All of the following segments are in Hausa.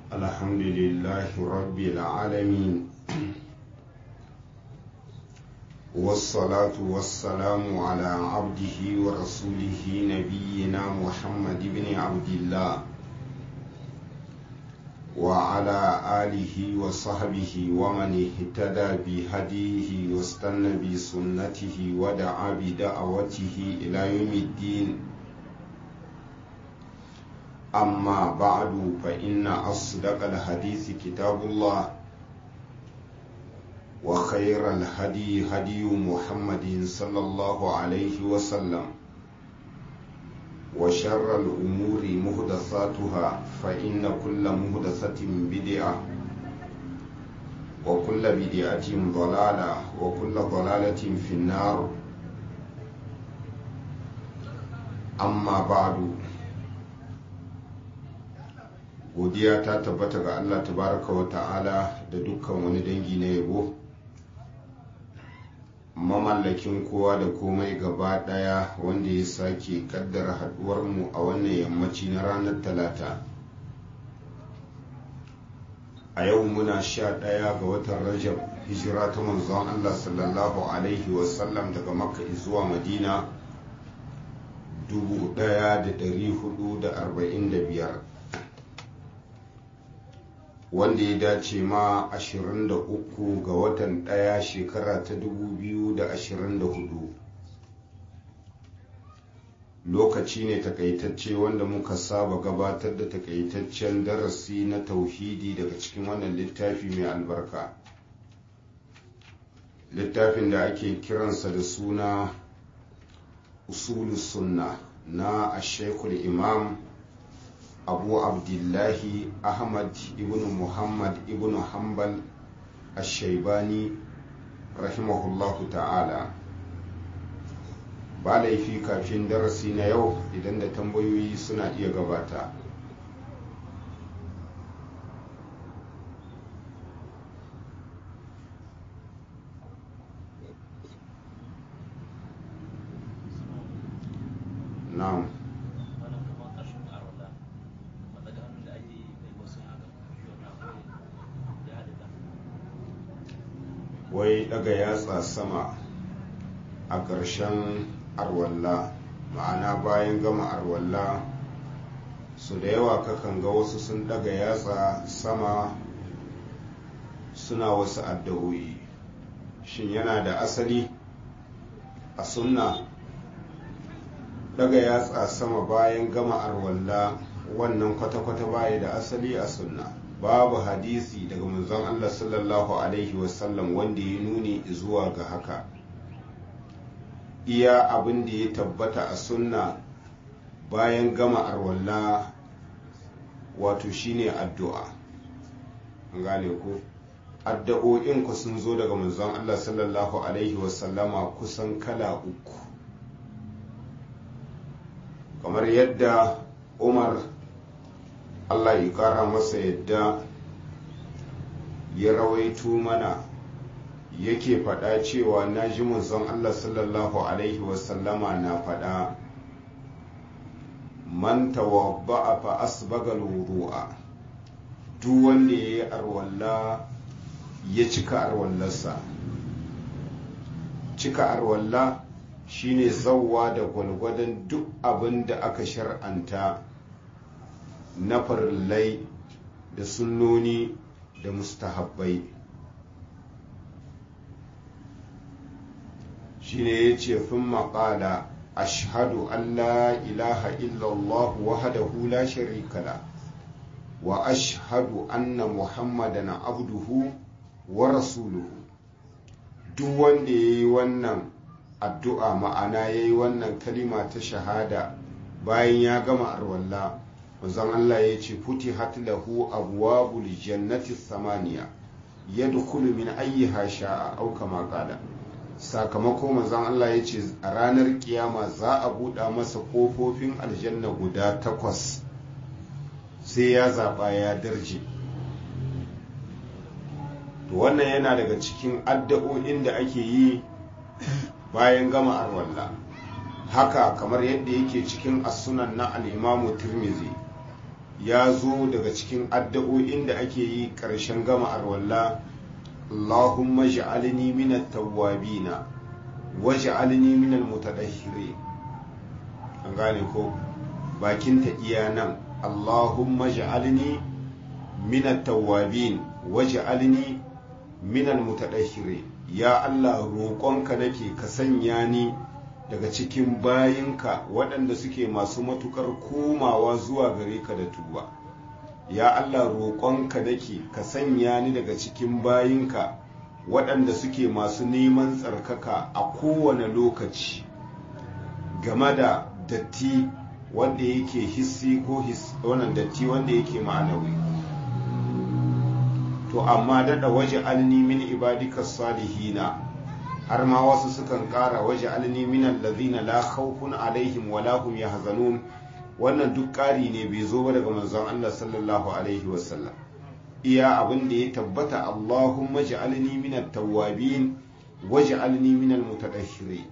الحمد لله رب العالمين والصلاة والسلام على عبده ورسوله نبينا محمد بن عبد الله وعلى آله وصحبه ومن اهتدى بهديه واستنى بسنته ودعا بدعوته إلى يوم الدين أما بعد فإن أصدق الحديث كتاب الله وخير الهدي هدي محمد صلى الله عليه وسلم وشر الأمور مهدثاتها فإن كل مهدثة بدعة وكل بدعة ضلالة وكل ضلالة في النار أما بعد godiya ta tabbata ga Allah tabaraka wa ta'ala da dukkan wani dangi na yabo mamallakin kowa da komai gaba daya wanda ya sake kaddara haduwarmu a wannan yammaci na ranar talata a yau muna sha daya ga watan rajab hijira ta manzon Allah sallallahu alaihi wasallam daga makka zuwa madina 1445 wanda ya dace ma 23 ga watan ɗaya shekara ta 2024 lokaci ne takaitacce wanda muka saba gabatar da takaitaccen darasi na tauhidi daga cikin wannan littafi mai albarka littafin da ake kiransa da suna usulus sunna na ashekul imam abu abdullahi ahmad ibn muhammad ibn hanbal ashaibani rahimahullahu ta'ala ba laifi kafin darasi na yau idan da tambayoyi suna iya gabata na'am wai daga yatsa sama a ƙarshen arwalla ma'ana bayan gama arwalla su da yawa kakan ga wasu sun daga yatsa sama suna wasu addu'o'i shin yana da asali a sunna daga yatsa sama bayan gama arwalla wannan kwata-kwata baya da asali a sunna babu hadisi daga manzon Allah sallallahu Alaihi wasallam wanda ya nuni zuwa ga haka iya abin da ya tabbata a sunna bayan gama arwalla wato shine addu'a an gane ku addu'o'in ku sun zo daga manzon Allah sallallahu Alaihi wasallama kusan kala uku kamar yadda umar Allah ya ƙara masa yadda ya rawaito mana yake faɗa cewa na ji manzon Allah sallallahu Alaihi wasallama na faɗa man tawabba'a fa asbagal wudu'a duk wanda ya yi arwalla ya cika arwallarsa cika arwalla shine zawwa da gwalgwadon duk abin da aka shar'anta na farillai da sunnoni da mustahabbai shine ya ce fin maƙala ashhadu an la ilaha illallah wahdahu la sharika la wa ashhadu anna muhammadan abduhu wa rasuluhu duk wanda ya yi wannan addu'a ma'ana ya yi wannan kalima ta shahada bayan ya gama arwallah manzon Allah ya ce futi lahu abwabul jannati samaniya yadkhulu min ayyiha sha'a aw kama qala sakamako manzon Allah ya ce a ranar kiyama za a buɗa masa ƙofofin aljanna guda takwas sai ya zaɓa ya darje to wannan yana daga cikin addu'o'in da ake yi bayan gama arwalla haka kamar yadda yake cikin asunan na al'imamu tirmizi ya zo daga cikin addu'o'in da ake yi ƙarshen gama arwalla Allahumma ja'alni minat tawwabina wa ja'alni minal mutatahhirin an gane ko bakin ta iya nan Allahumma ja'alni minat tawwabin wa ja'alni minal mutatahhirin ya Allah roƙonka nake ka sanya ni daga cikin bayinka waɗanda suke masu matukar komawa zuwa gare ka da tuba ya Allah roƙonka nake ka sanya ni daga cikin bayinka waɗanda suke masu neman tsarkaka a kowane lokaci game da datti wanda yake hissi ko wannan datti wanda yake ma'anawi to amma daɗa waje alni min ibadika salihina har ma wasu sukan ƙara waje alni minan lazina la khawfun alaihim wa la hum yahzanun wannan duk ƙari ne bai zo ba daga manzon Allah sallallahu alaihi wasallam iya abin da ya tabbata Allahumma ja'alni minat tawwabin waj'alni minal mutatahhirin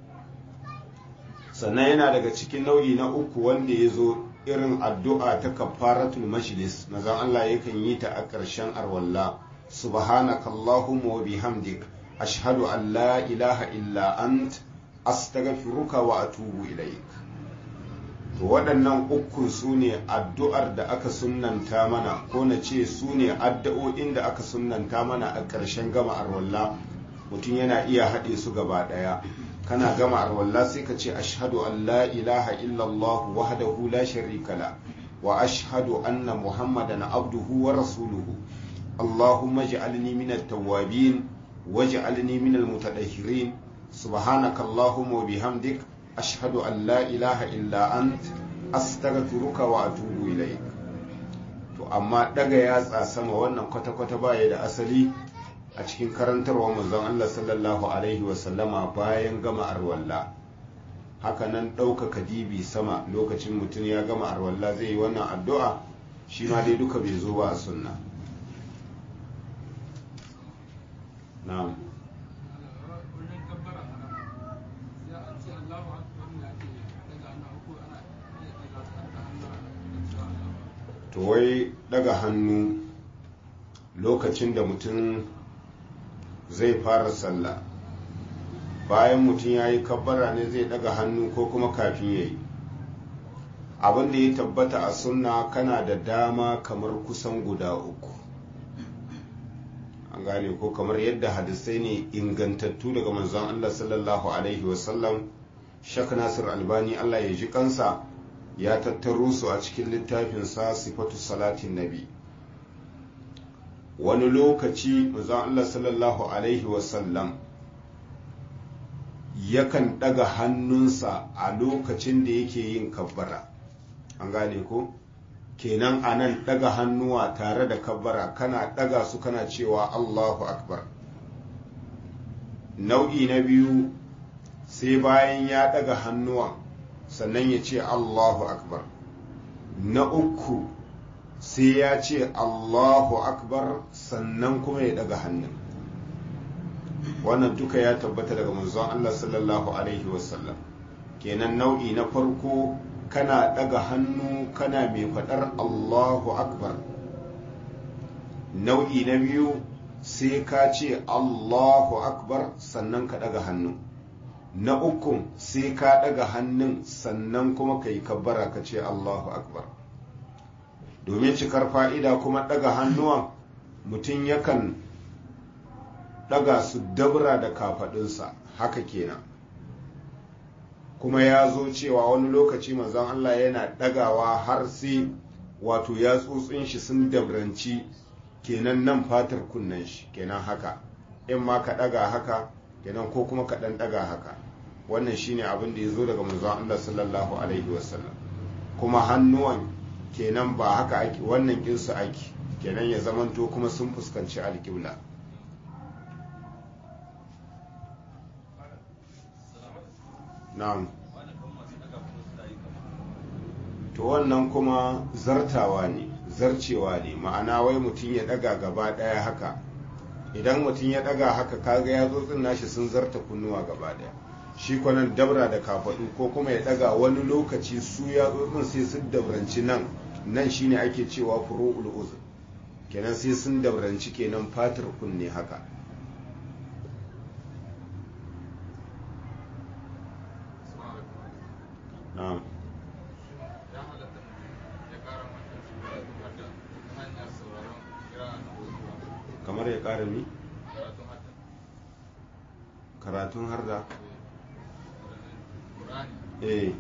sannan yana daga cikin nau'i na uku wanda ya zo irin addu'a ta kafaratul majlis manzon Allah yakan yi ta a ƙarshen arwalla subhanakallahumma wa bihamdik ashhadu an la ilaha illa ant astaghfiruka wa atubu ilaik to waɗannan uku su ne addu'ar da aka sunnanta mana ko na ce su ne addu'o'in da aka sunnanta mana a ƙarshen gama arwalla mutum yana iya haɗe su gaba ɗaya kana gama arwalla sai ka ce ashhadu an la ilaha illallah wahdahu la sharika la wa ashhadu anna muhammadan abduhu wa rasuluhu allahumma ij'alni minat tawwabin waj'alni minal mutatahhirin subhanaka allahumma wa bihamdik ashhadu an la ilaha illa ant astaghfiruka wa atubu ilaik to amma daga yatsa sama wannan kwata-kwata baya da asali a cikin karantarwa manzon Allah sallallahu alaihi wasallama bayan gama arwalla hakanan ɗaukaka dibi sama lokacin mutum ya gama arwalla zai yi wannan addu'a shi ma dai duka bai zo ba a sunna na'am to wai daga hannu lokacin da mutum zai fara sallah bayan mutum ya yi kabbara ne zai daga hannu ko kuma kafin ya yi abin da ya tabbata a sunna kana da dama kamar kusan guda uku an gane ko kamar yadda hadisai ne ingantattu daga manzon Allah sallallahu alaihi wasallam shak nasir albani Allah ya ji kansa ya tattaro su a cikin littafinsa sifatu salatin nabi wani lokaci manzon Allah sallallahu alaihi wasallam yakan daga hannunsa a lokacin da yake yin kabbara an gane ko kenan a nan daga hannuwa tare da kabbara kana daga su kana cewa Allahu akbar nau'i na biyu sai bayan ya daga hannuwan sannan ya ce Allahu akbar na uku sai ya ce Allahu akbar sannan kuma ya daga hannun wannan duka ya tabbata daga manzon Allah sallallahu alaihi wasallam kenan nau'i na farko kana daga hannu kana mai faɗar Allahu akbar nau'i na biyu sai ka ce Allahu akbar sannan ka daga hannu na uku sai ka daga hannun sannan kuma ka yi kabbara ka ce Allahu akbar domin cikar fa'ida kuma daga hannuwan mutum yakan daga su dabra da kafaɗinsa haka kenan kuma ya zo cewa wani lokaci manzon Allah yana ɗagawa har sai wato ya tsotsin shi sun dabranci kenan nan fatar kunnen shi kenan haka in ma ka ɗaga haka kenan ko kuma ka ɗan ɗaga haka wannan shine abin da ya zo daga manzon Allah sallallahu alaihi wasallam kuma hannuwan kenan ba haka ake wannan kinsu ake kenan ya zamanto kuma sun fuskanci alƙibla na'am to wannan kuma zartawa ne zarcewa ne ma'ana wai mutum ya daga gaba daya haka idan mutum ya daga haka kaga ya zo nashi sun zarta kunnuwa gaba daya shi kwanan dabra da kafadu ko kuma ya daga wani lokaci su ya zo sai su dabranci nan nan shine ake cewa furu'ul uzun kenan sai sun dauranci kenan fatar kunne haka na'am kamar ya ƙara mi karatun har da eh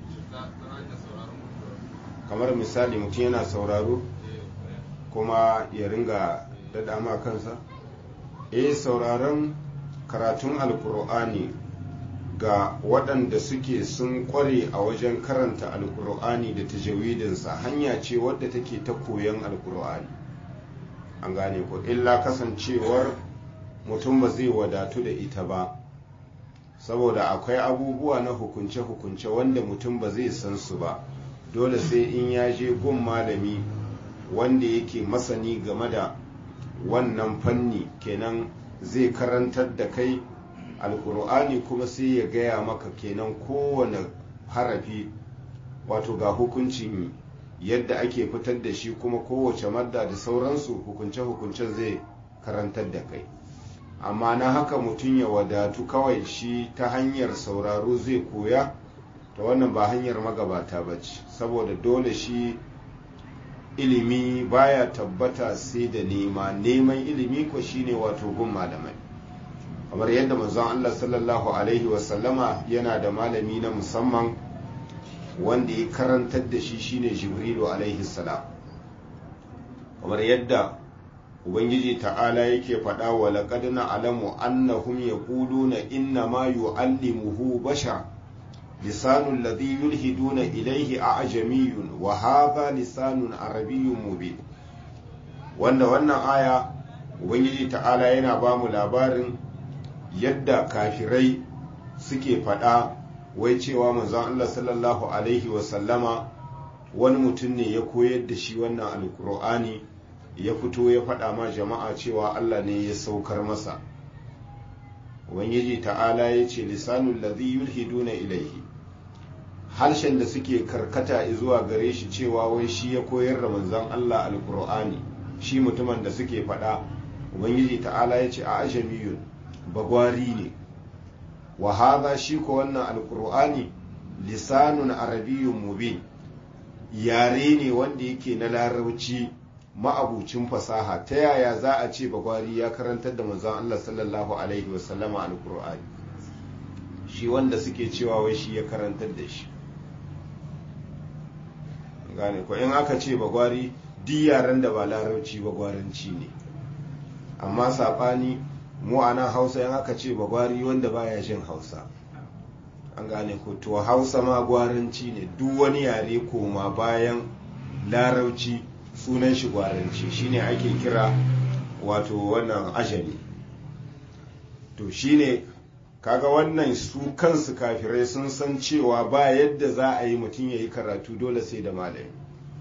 kamar misali mutum yana sauraro kuma ya ringa daɗa ma kansa eh sauraron karatun alkur'ani ga waɗanda suke sun ƙware a wajen karanta alkur'ani da tajawidinsa hanya ce wadda take ta koyon alkur'ani an gane ko illa kasancewar mutum ba zai wadatu da ita ba saboda akwai abubuwa na hukunce-hukunce wanda mutum ba zai san su ba dole sai in ya je gun malami wanda yake masani game da wannan fanni kenan zai karantar da kai alkur'ani kuma sai ya gaya maka kenan kowane harafi wato ga hukuncin yadda ake fitar da shi kuma kowace madda da sauransu hukunce-hukunce zai karantar da kai amma na haka mutum ya wadatu kawai shi ta hanyar sauraro zai koya ta wannan ba hanyar magabata ba ce saboda dole shi ilimi baya tabbata sai da nema neman ilimi ko shine wato gun malamai kamar yadda manzon Allah sallallahu alaihi wasallama yana da malami na musamman wanda ya karantar da shi shine jibrilu alaihi salam kamar yadda ubangiji ta'ala yake faɗa wa laqad na'lamu annahum yaquluna inna ma yu'allimuhu bashar lisanu alladhi yulhiduna ilayhi a'jamiyyun wa hadha lisanun arabiyyun mubin wanda wannan aya ubangiji ta'ala yana ba mu labarin yadda kafirai suke faɗa wai cewa manzon Allah sallallahu alaihi wasallama wani mutum ne ya koyar da shi wannan alkur'ani ya fito ya faɗa ma jama'a cewa Allah ne ya saukar masa ubangiji ta'ala ya ce lisanul ladhi yulhiduna ilaihi harshen da suke karkata zuwa gare shi cewa wai shi ya koyar da manzon Allah alkur'ani shi mutumin da suke faɗa ubangiji ta'ala ya ce a ajamiyun bagwari ne wa hadha shi ko wannan alkur'ani lisanun arabiyyun mubin yare ne wanda yake na larabci ma'abucin fasaha ta yaya za a ce bagwari ya karantar da manzon Allah sallallahu alaihi wasallama alkur'ani shi wanda suke cewa wai shi ya karantar da shi gane ko in aka ce bagwari duk yaren da ba larabci bagwaranci ne amma saɓani mu a nan hausa in aka ce bagwari wanda baya jin hausa an gane ko to hausa ma gwaranci ne duk wani yare koma bayan larauci sunan shi gwaranci shine ake kira wato wannan ajali to shine kaga wannan su kansu kafirai sun san cewa ba yadda za a yi mutum ya yi karatu dole sai da malami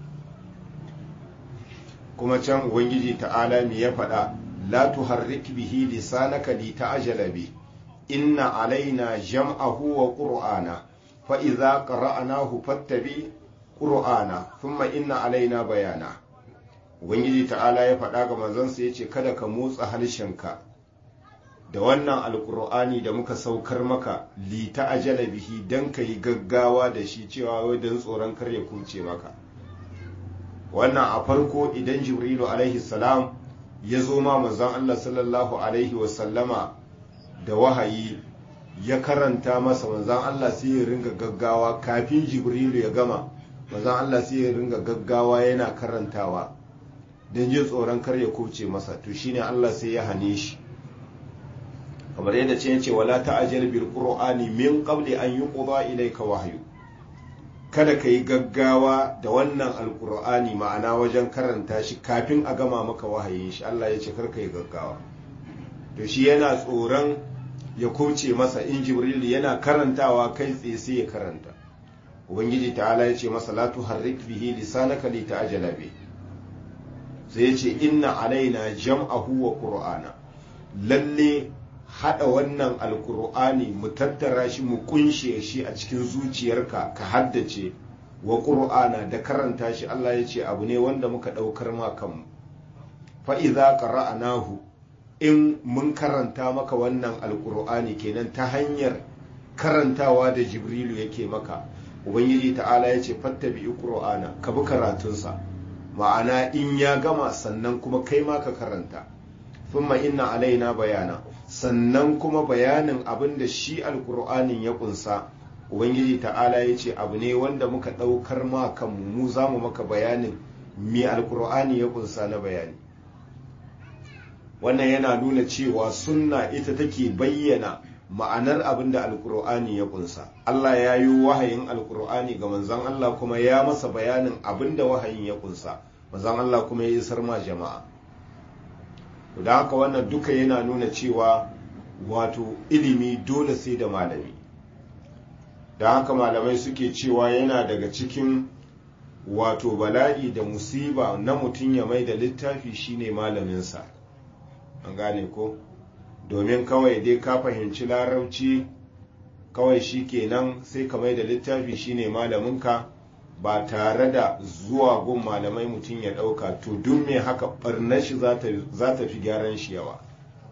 kuma can ubangiji ta'ala me ya faɗa la tuharrik bihi lisanaka li ta'jala bi inna alaina jam'ahu wa qur'ana fa idza qara'nahu fattabi qur'ana thumma inna alaina bayana ubangiji ta'ala ya faɗa ga manzansa yace kada ka motsa harshenka da wannan alkur'ani da muka saukar maka li ta'jala bihi dan kai gaggawa da shi cewa wai dan tsoron kar ya kuce maka wannan a farko idan jibrilu alaihi salam ya zo ma manzon Allah sallallahu alaihi wasallama da wahayi ya karanta masa manzon Allah sai ya ringa gaggawa kafin jibrilu ya gama manzon Allah sai ya ringa gaggawa yana karantawa don jin tsoron kar ya kuce masa to shine Allah sai ya hane shi kamar yadda ce yace wala ta'jal bil qur'ani min qabli an yuqda ilayka wahyu kada ka yi gaggawa da wannan alkur'ani ma'ana wajen karanta shi kafin a gama maka wahayin shi Allah ya ce karka yi gaggawa to shi yana tsoron ya kuce masa in jibril yana karantawa kai tsaye sai ya karanta ubangiji ta'ala ya ce masa la tuharrik bihi lisanaka li ta'jala bi sai ya ce inna alaina jam'ahu wa qur'ana lalle hada wannan alkur'ani mu tattara shi mu kunshe shi a cikin zuciyarka ka haddace wa qur'ana da karanta shi Allah ya ce abu ne wanda muka daukar ma kanmu fa idza qara'nahu in mun karanta maka wannan alqur'ani kenan ta hanyar karantawa da jibrilu yake maka ubangiji ta'ala ya ce fattabi qur'ana ka bi karatunsa ma'ana in ya gama sannan kuma kai ma ka karanta thumma inna alaina bayana sannan kuma bayanin abin da shi alkur'anin ya kunsa ubangiji ta'ala ya ce abu ne wanda muka ɗaukar ma kanmu mu za mu maka bayanin me alkur'ani ya kunsa na bayani wannan yana nuna cewa sunna ita take bayyana ma'anar abin da alkur'ani ya kunsa allah ya yi wahayin alkur'ani ga manzon allah kuma ya masa bayanin abin da wahayin ya kunsa manzon allah kuma ya isar ma jama'a da haka wannan duka yana nuna cewa wato ilimi dole sai da malami da haka malamai suke cewa yana daga cikin wato bala'i da musiba na mutum ya mai da littafi shine malaminsa an gane ko domin kawai dai ka fahimci larabci kawai shi kenan sai ka mai da littafi shine malaminka ba tare da zuwa gun malamai mutum ya ɗauka to duk mai haka ɓarnar shi za ta fi gyaran shi yawa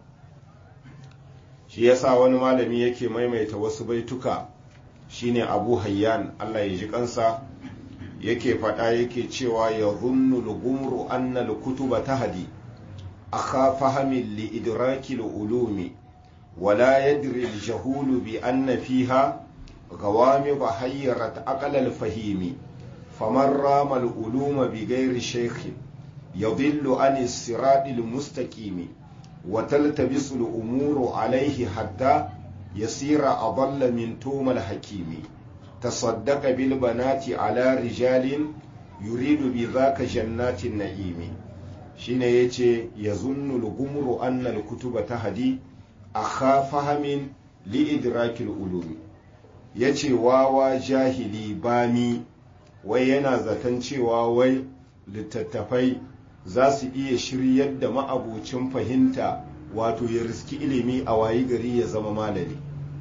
shi yasa wani malami yake maimaita wasu baituka shine abu hayyan allah ya ji kansa yake faɗa yake cewa ya zunnu lugumru annal kutuba tahdi akha fahamin li idraki ulumi wala yadri al-jahulu bi anna fiha غوامض حيرت أقل الفهيم فمن رام العلوم بغير شيخ يضل عن الصراط المستقيم وتلتبس الأمور عليه حتى يصير أضل من توم الحكيم تصدق بالبنات على رجال يريد بذاك جنات النعيم شين يتي يظن الغمر أن الكتب تهدي أخا فهم لإدراك العلوم yace wawa jahili bami wai yana zaton cewa wai littattafai za su iya shiryar da ma'abucin fahimta wato ya riski ilimi a wayi gari ya zama malami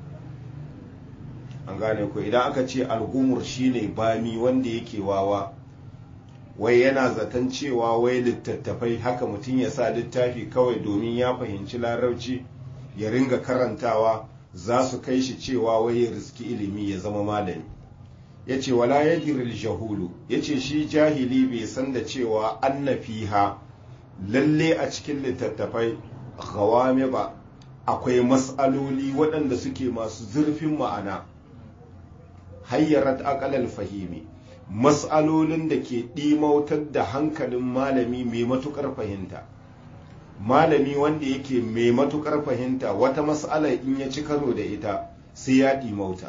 an gane ko idan aka ce algumur shine bami wanda yake wawa wai yana zaton cewa wai littattafai haka mutum ya sa littafi kawai domin ya fahimci larabci ya ringa karantawa za su kai shi cewa wai ya riski ilimi ya zama malami ya ce wala ya jahulu ya ce shi jahili bai san da cewa anna fiha lalle a cikin littattafai gawame ba akwai matsaloli waɗanda suke masu zurfin ma'ana hayyarat akalal fahimi matsalolin da ke ɗimautar da hankalin malami mai matuƙar fahimta malami wanda yake mai matuƙar fahimta wata matsala in ya ci karo da ita sai ya ɗimauta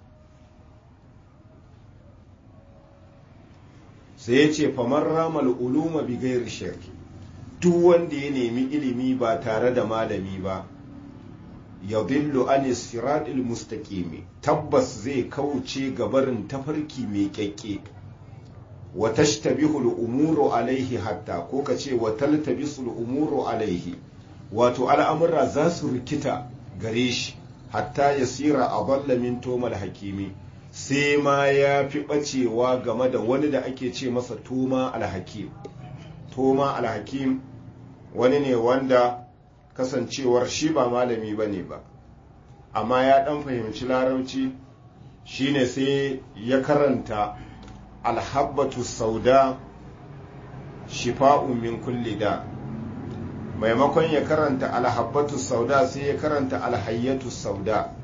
sai ya ce famar ramal uluma bi gairi shirki duk wanda ya nemi ilimi ba tare da malami ba ya billu an siratil mustaqimi tabbas zai kauce gabarin tafarki mai kyakke wa tashtabihu al-umuru alaihi hatta ko ka ce wa taltabisu al-umuru alaihi wato al'amura za su rikita gare shi hatta yasira adalla min tomal hakimi sai ma ya fi ɓacewa game da wani da ake ce masa toma alhakim toma alhakim wani ne wanda kasancewar shi ba malami ba ne ba amma ya ɗan fahimci larabci shine sai ya karanta alhabbatu sauda shifa'un min kulli da maimakon ya karanta alhabbatu sauda sai ya karanta alhayyatu sauda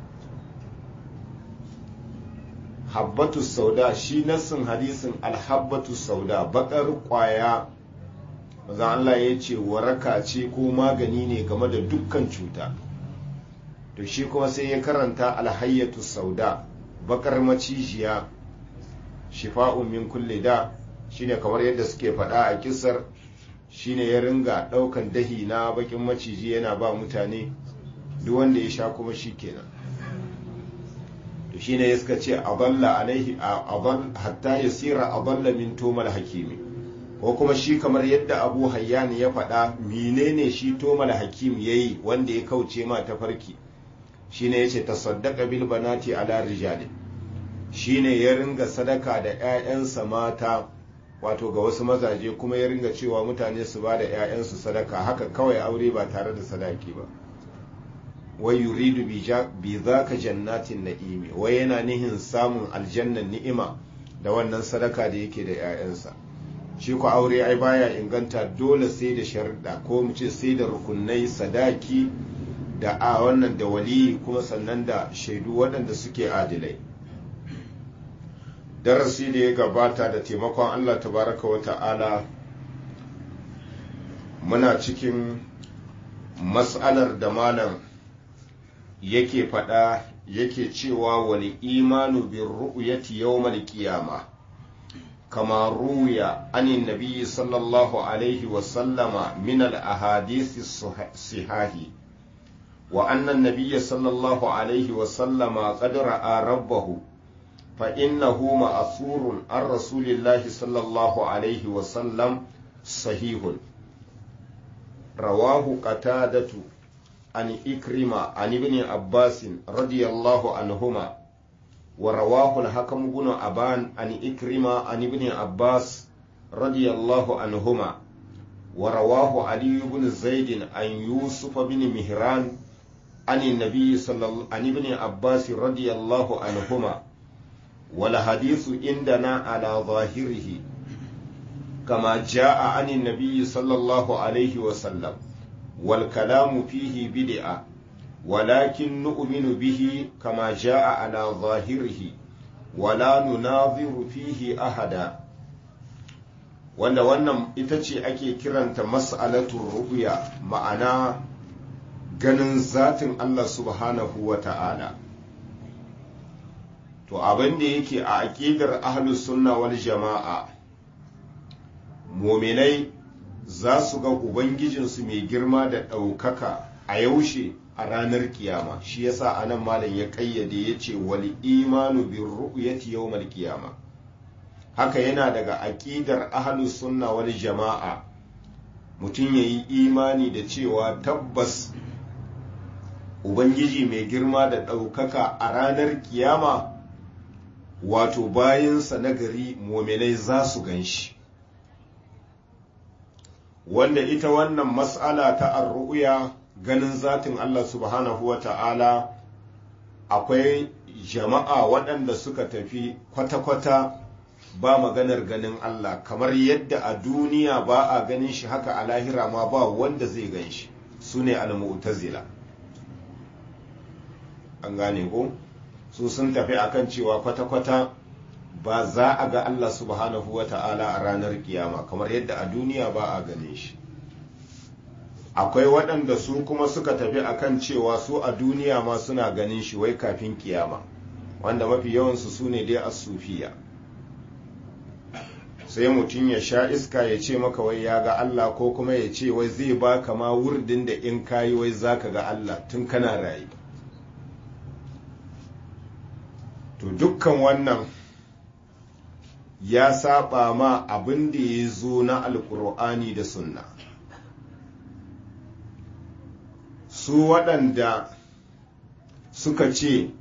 habbatu sauda shi nassin hadisin alhabbatu sauda bakar kwaya maza Allah ya ce waraka ce ko magani ne game da dukkan cuta to shi kuma sai ya karanta alhayyatu sauda bakar macijiya shifa'un min kulli da shine kamar yadda suke faɗa a kisar shine ya ringa ɗaukan dahi na bakin maciji yana ba mutane duk wanda ya sha kuma shi kenan to shine ya suka ce aballa alaihi hatta yasira aballa min tomal hakimi ko kuma shi kamar yadda abu hayyan ya faɗa menene shi tomal hakim yayi wanda ya kauce ma ta farki shine yace tasaddaqa bil banati ala rijali shine ya ringa sadaka da 'ya'yansa mata wato ga wasu mazaje kuma ya ringa cewa mutane su ba da 'ya'yansu sadaka haka kawai aure ba tare da sadaki ba wai yuridu bi zaka jannatin na'imi wai yana nihin samun aljannan ni'ima da wannan sadaka da yake da 'ya'yansa shi ku aure ai baya inganta dole sai da sharuɗa ko mu ce sai da rukunai sadaki da a wannan da wali kuma sannan da shaidu waɗanda suke adilai darasi da ya gabata da taimakon allah tabaraka wa ta'ala muna cikin mas'alar da malam yake faɗa yake cewa wani imanu bin ru'yati yawmal qiyama kama ruya anin nabi sallallahu alaihi wasallama min al-ahadith sihahi wa anna an-nabiy sallallahu alaihi wasallama qad ra'a rabbahu fa innahu ma'thurun an rasulillahi sallallahu alaihi wasallam sahihun rawahu qatadatu عن إكرمة عن ابن عباس رضي الله عنهما ورواه الحكم بن أبان عن إكرمة عن ابن عباس رضي الله عنهما ورواه علي بن زيد عن يوسف بن مهران عن النبي صلى الله عن ابن عباس رضي الله عنهما والحديث عندنا على ظاهره كما جاء عن النبي صلى الله عليه وسلم والكلام فيه بدعة ولكن نؤمن به كما جاء على ظاهره ولا نناظر فيه أحدا wanda wannan ita ce ake kiranta mas'alatun ru'ya ma'ana ganin zatin Allah subhanahu wa ta'ala to abin da yake a aƙidar ahlus sunna wal jama'a muminai za su ga Ubangijinsu mai girma da ɗaukaka a yaushe a ranar kiyama shi yasa anan malam ya ƙayyade ya ce wal imanu bin ru'yati yawmal kiyama haka yana daga aƙidar ahlus sunna wal jama'a mutum ya yi imani da cewa tabbas Ubangiji mai girma da ɗaukaka a ranar kiyama wato bayansa na gari mominai za su gan shi wanda ita wannan mas'ala ta arru'ya ganin zatin Allah subhanahu wa ta'ala akwai jama'a waɗanda suka tafi kwata-kwata ba maganar ganin Allah kamar yadda a duniya ba a ganin shi haka a lahira ma ba wanda zai gan shi su ne al-mu'tazila an gane ko su sun tafi akan cewa kwata-kwata ba za a ga Allah subhanahu wa ta'ala a ranar kiyama kamar yadda a duniya ba a gane shi akwai waɗanda su kuma suka tafi akan cewa su a duniya ma suna ganin shi wai kafin kiyama wanda mafi yawansu su ne dai a sufiya sai mutum ya sha iska ya ce maka wai ya ga Allah ko kuma ya ce wai zai ba ma wurdin da in kayi wai za ka ga Allah tun kana rayu to dukkan wannan ya saba ma abin da ya zo na alkur'ani da sunna su waɗanda suka ce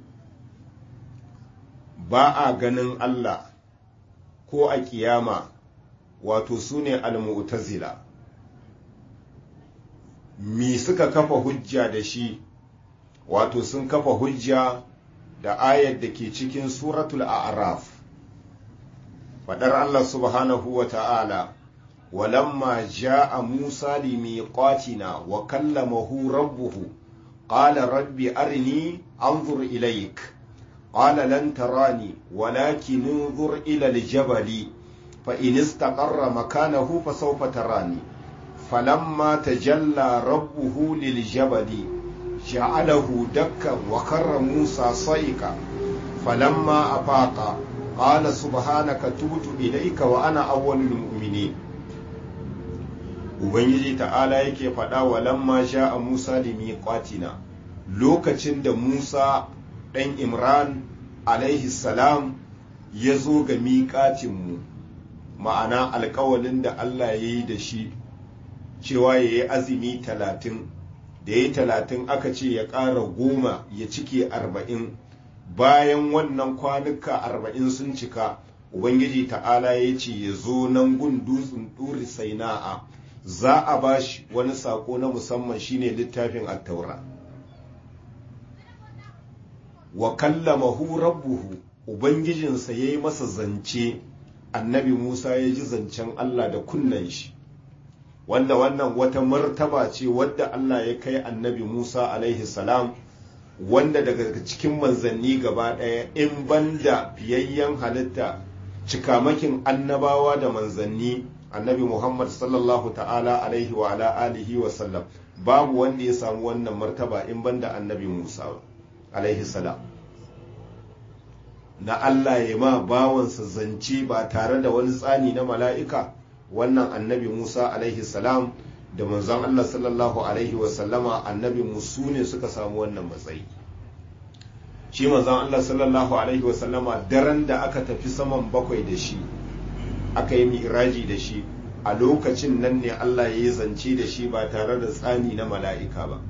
ba a ganin Allah ko a kiyama wato su ne almu'tazila mi suka kafa hujja da shi wato sun kafa hujja da ayar da ke cikin suratul a'raf fadar Allah subhanahu wa ta'ala walamma ja'a Musa limiqatina wa kallamahu rabbuhu qala rabbi arini anzur ilayk qala lan tarani walakin انظر ila aljabali fa in istaqarra makanahu fasawfa tarani falamma tajalla rabbuhu liljabali جعله دكا وخر موسى صيقا فلما أفاق قال سبحانك تبت إليك وأنا أول المؤمنين Ubangiji ta'ala yake faɗa wa lamma sha a Musa da miƙatina lokacin da Musa ɗan Imran alaihi salam ya zo ga miƙatinmu ma'ana alƙawalin da Allah ya yi da shi cewa ya yi azumi talatin da ya yi talatin aka ce ya ƙara goma ya cike arba'in bayan wannan kwanuka arba'in sun cika ubangiji ta'ala ya ce ya zo nan gun dutsen ɗuri saina'a za a ba shi wani sako na musamman shine littafin attaura wa kallamahu rabbuhu ubangijinsa ya yi masa zance annabi musa ya ji zancen allah da kunnen shi wanda wannan wata martaba ce wadda allah ya kai annabi musa alaihi salam wanda daga cikin manzanni gaba ɗaya in banda fiyayyen halitta cikamakin annabawa da manzanni annabi muhammad sallallahu ta'ala alaihi wa ala alihi wa sallam babu wanda ya samu wannan martaba in banda annabi musa alaihi salam na allah ya ma bawansa zance ba tare da wani tsani na mala'ika wannan annabi musa alaihi salam da manzon allah sallallahu alaihi wa sallama annabi musu ne suka samu wannan matsayi shi manzon Allah sallallahu alaihi wasallama daren da aka tafi saman bakwai da shi aka yi miraji da shi a lokacin nan ne Allah ya yi zance da shi ba tare da tsani na mala'ika ba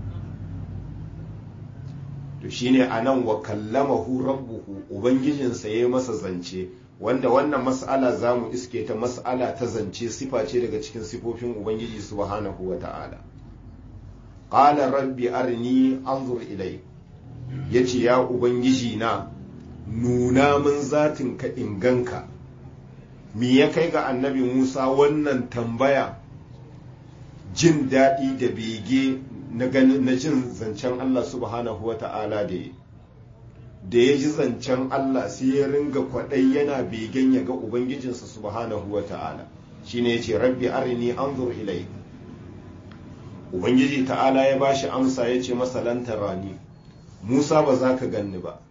to shine a nan wa kallamahu rabbuhu ubangijinsa ya yi masa zance wanda wannan mas'ala za mu iske ta mas'ala ta zance sifa ce daga cikin sifofin ubangiji subhanahu wa ta'ala qala rabbi arni anzur ilayk ya ce ya ubangiji na nuna min zatin ka inganka me ya kai ga annabi musa wannan tambaya jin daɗi da bege na jin zancen allah subhanahu wa ta'ala da ya da ya ji zancen allah sai ya ringa kwaɗai yana begen ya ga ubangijinsa subhanahu wa ta'ala shine ya ce rabbi arini anzur ilai ubangiji ta'ala ya bashi amsa ya ce masa rani Musa ba za ka ganni ba,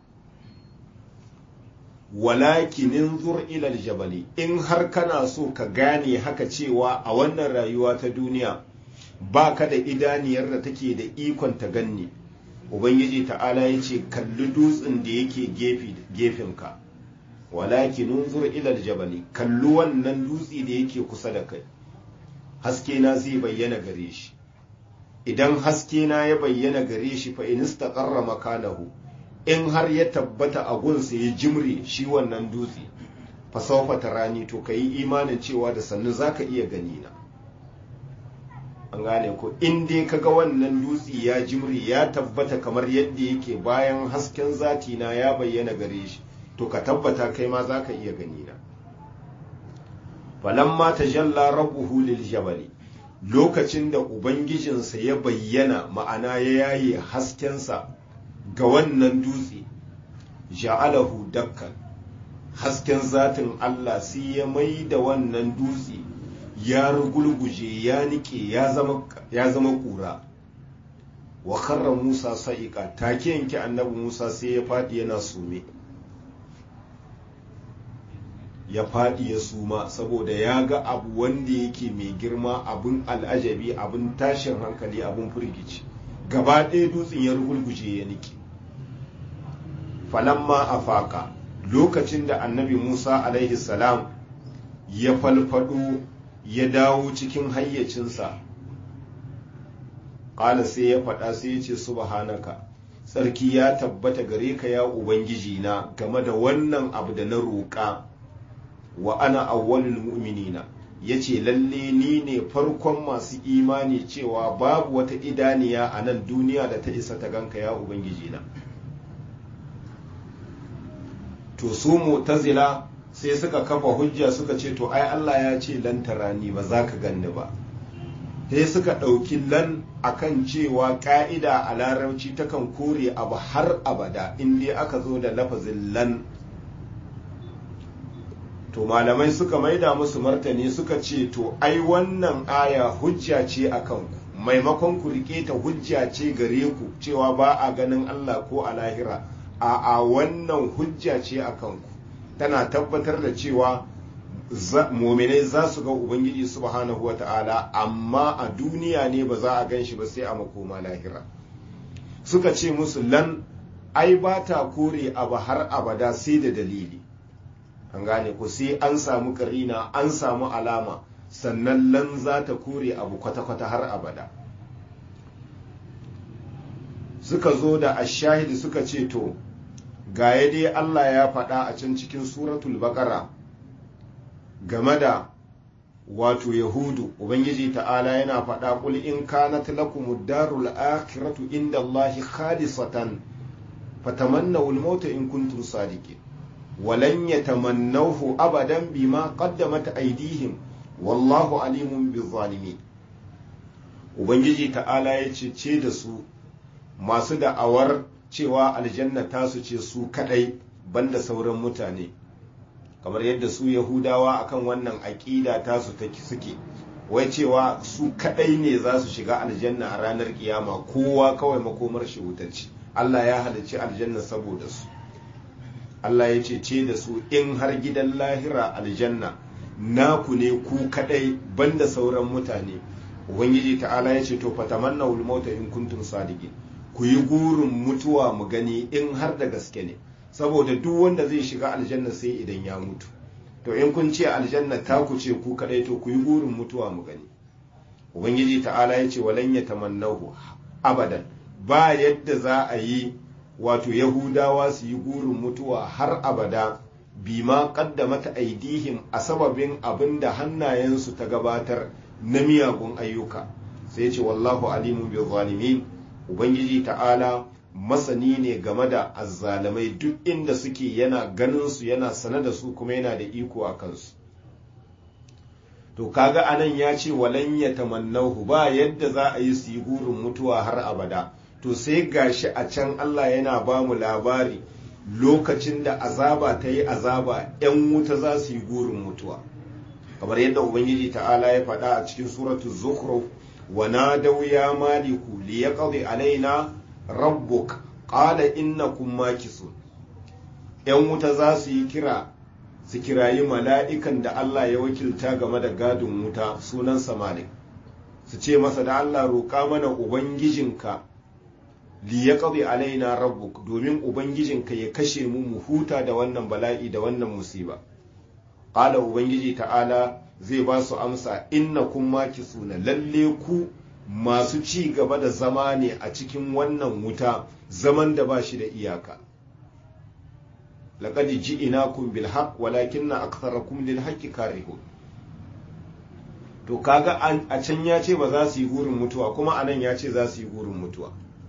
walakinin zur ilal jabali in har kana so ka gane haka cewa a wannan rayuwa ta duniya ba ka da idaniyar da take da ikon ta ganni. Ubangiji ta'ala ya ce kalli dutsen da yake gefenka, walakinin zur ilal jabali kalli wannan dutse da yake kusa da kai, haske na zai bayyana gare shi. idan haske na ya bayyana gare shi fa in istaqarra makanahu in har ya tabbata a gunsa ya jimre shi wannan dutse fa sawfa tarani to kai imanin cewa da sannu zaka iya gani na an gane ko in dai kaga wannan dutse ya jimre ya tabbata kamar yadda yake bayan hasken zati na ya bayyana gare shi to ka tabbata kai ma zaka iya gani na falamma tajalla rabbuhu lil jabali lokacin da Ubangijinsa ya bayyana ma'ana ya yaye haskensa ga wannan dutse, ja'alahu dakkan hasken zatin Allah sai ya mai da wannan dutse ya rugulguje ya nike ya zama ƙura. wa karra Musa sa'iƙa take yanke annabi Musa sai ya faɗi yana sume. ya faɗi ya suma saboda ya ga abu wanda yake mai girma abin al'ajabi abin tashin hankali abin firgici gaba ɗaya dutsen ya rugulguje ya niki falamma a faƙa lokacin da annabi musa alaihi salam ya falfado ya dawo cikin hayyacinsa ƙala sai ya faɗa sai ya ce subhanaka tsarki ya tabbata gare ka ya ubangiji na game da wannan abu da na roƙa wa ana awwalul mu'minina yace lalle ni ne farkon masu imani cewa babu wata idaniya a nan duniya da ta isa ta ganka ya ubangiji na to su mu'tazila sai suka kafa hujja suka ce to ai Allah ya ce lan tarani ba za ka ganni ba sai suka ɗauki lan akan cewa ƙa'ida a larabci takan kore abu har abada in dai aka zo da lafazin lan to malamai suka maida musu martani suka ce to ai wannan aya hujja ce a kanku maimakon ku rike ta hujja ce gare ku cewa ba a ganin Allah ko a lahira a a wannan hujja ce a kanku tana tabbatar da cewa muminai za su ga ubangiji subhanahu wa ta'ala amma a duniya ne ba za a gan shi ba sai a makoma lahira suka ce musu lan ai ba ta kore abu har abada sai da dalili an gane ku sai an samu karina an samu alama sannan lan za ta kore abu kwata-kwata har abada suka zo da ashahidi suka ce to ga ya dai Allah ya faɗa a can cikin suratul baqara game da wato yahudu ubangiji ta'ala yana faɗa qul in kanat lakumud darul akhiratu inda allahi khalisatan fatamannaw al-mauta in kuntum sadiqin walan yatamannawhu abadan bima qaddamat aydihim wallahu alimun bizzalimin ubangiji ta'ala ya ce da su masu da'awar cewa aljanna tasu ce su kadai banda sauran mutane kamar yadda su yahudawa akan wannan aƙida tasu ta suke wai cewa su kadai ne za su shiga aljanna a ranar kiyama kowa kawai makomar shi wutarci Allah ya halicci aljanna saboda su Allah ya ce ce da su in har gidan lahira aljanna naku ne ku kadai banda sauran mutane ubangiji ta'ala ya ce to fatamanna wal mauta in kuntum sadiqin ku yi gurin mutuwa mu gani in har da gaske ne saboda duk wanda zai shiga aljanna sai idan ya mutu to in kun ce aljanna ta ku ce ku kadai to ku yi gurin mutuwa mu gani ubangiji ta'ala ya ce walan yatamannahu abadan ba yadda za a yi wato yahudawa su yi gurin mutuwa har abada bima qaddamata aidihim a sababin abin da hannayensu ta gabatar na miyagun ayyuka sai ce wallahu alimun bi zalimin ubangiji ta'ala masani ne game da azzalamai duk inda suke yana ganin su yana sane da su kuma yana da iko a kansu to kaga anan ya ce walan ya tamannahu ba yadda za a yi su yi gurin mutuwa har abada to sai gashi a can Allah yana ba mu labari lokacin da azaba ta yi azaba 'yan wuta za su yi gurin mutuwa kamar yadda ubangiji ta'ala ya faɗa a cikin suratu zukhruf wa nadaw ya maliku li yaqdi alaina rabbuk qala innakum makisun 'yan wuta za su yi kira su kirayi mala'ikan da Allah ya wakilta game da gadin wuta sunansa malik su ce masa da Allah roƙa mana ubangijinka li ya ƙabi alaina rabbuk domin ubangijinka ya kashe mu mu huta da wannan bala'i da wannan musiba ƙala ubangiji ta'ala zai ba su amsa inna kun maki suna lalle ku masu ci gaba da zama ne a cikin wannan wuta zaman da ba shi da iyaka laqad ji'inakum bil haqq walakinna aktharakum lil haqqi karihun to kaga a can ya ce ba za su yi gurin mutuwa kuma anan ya ce za su yi gurin mutuwa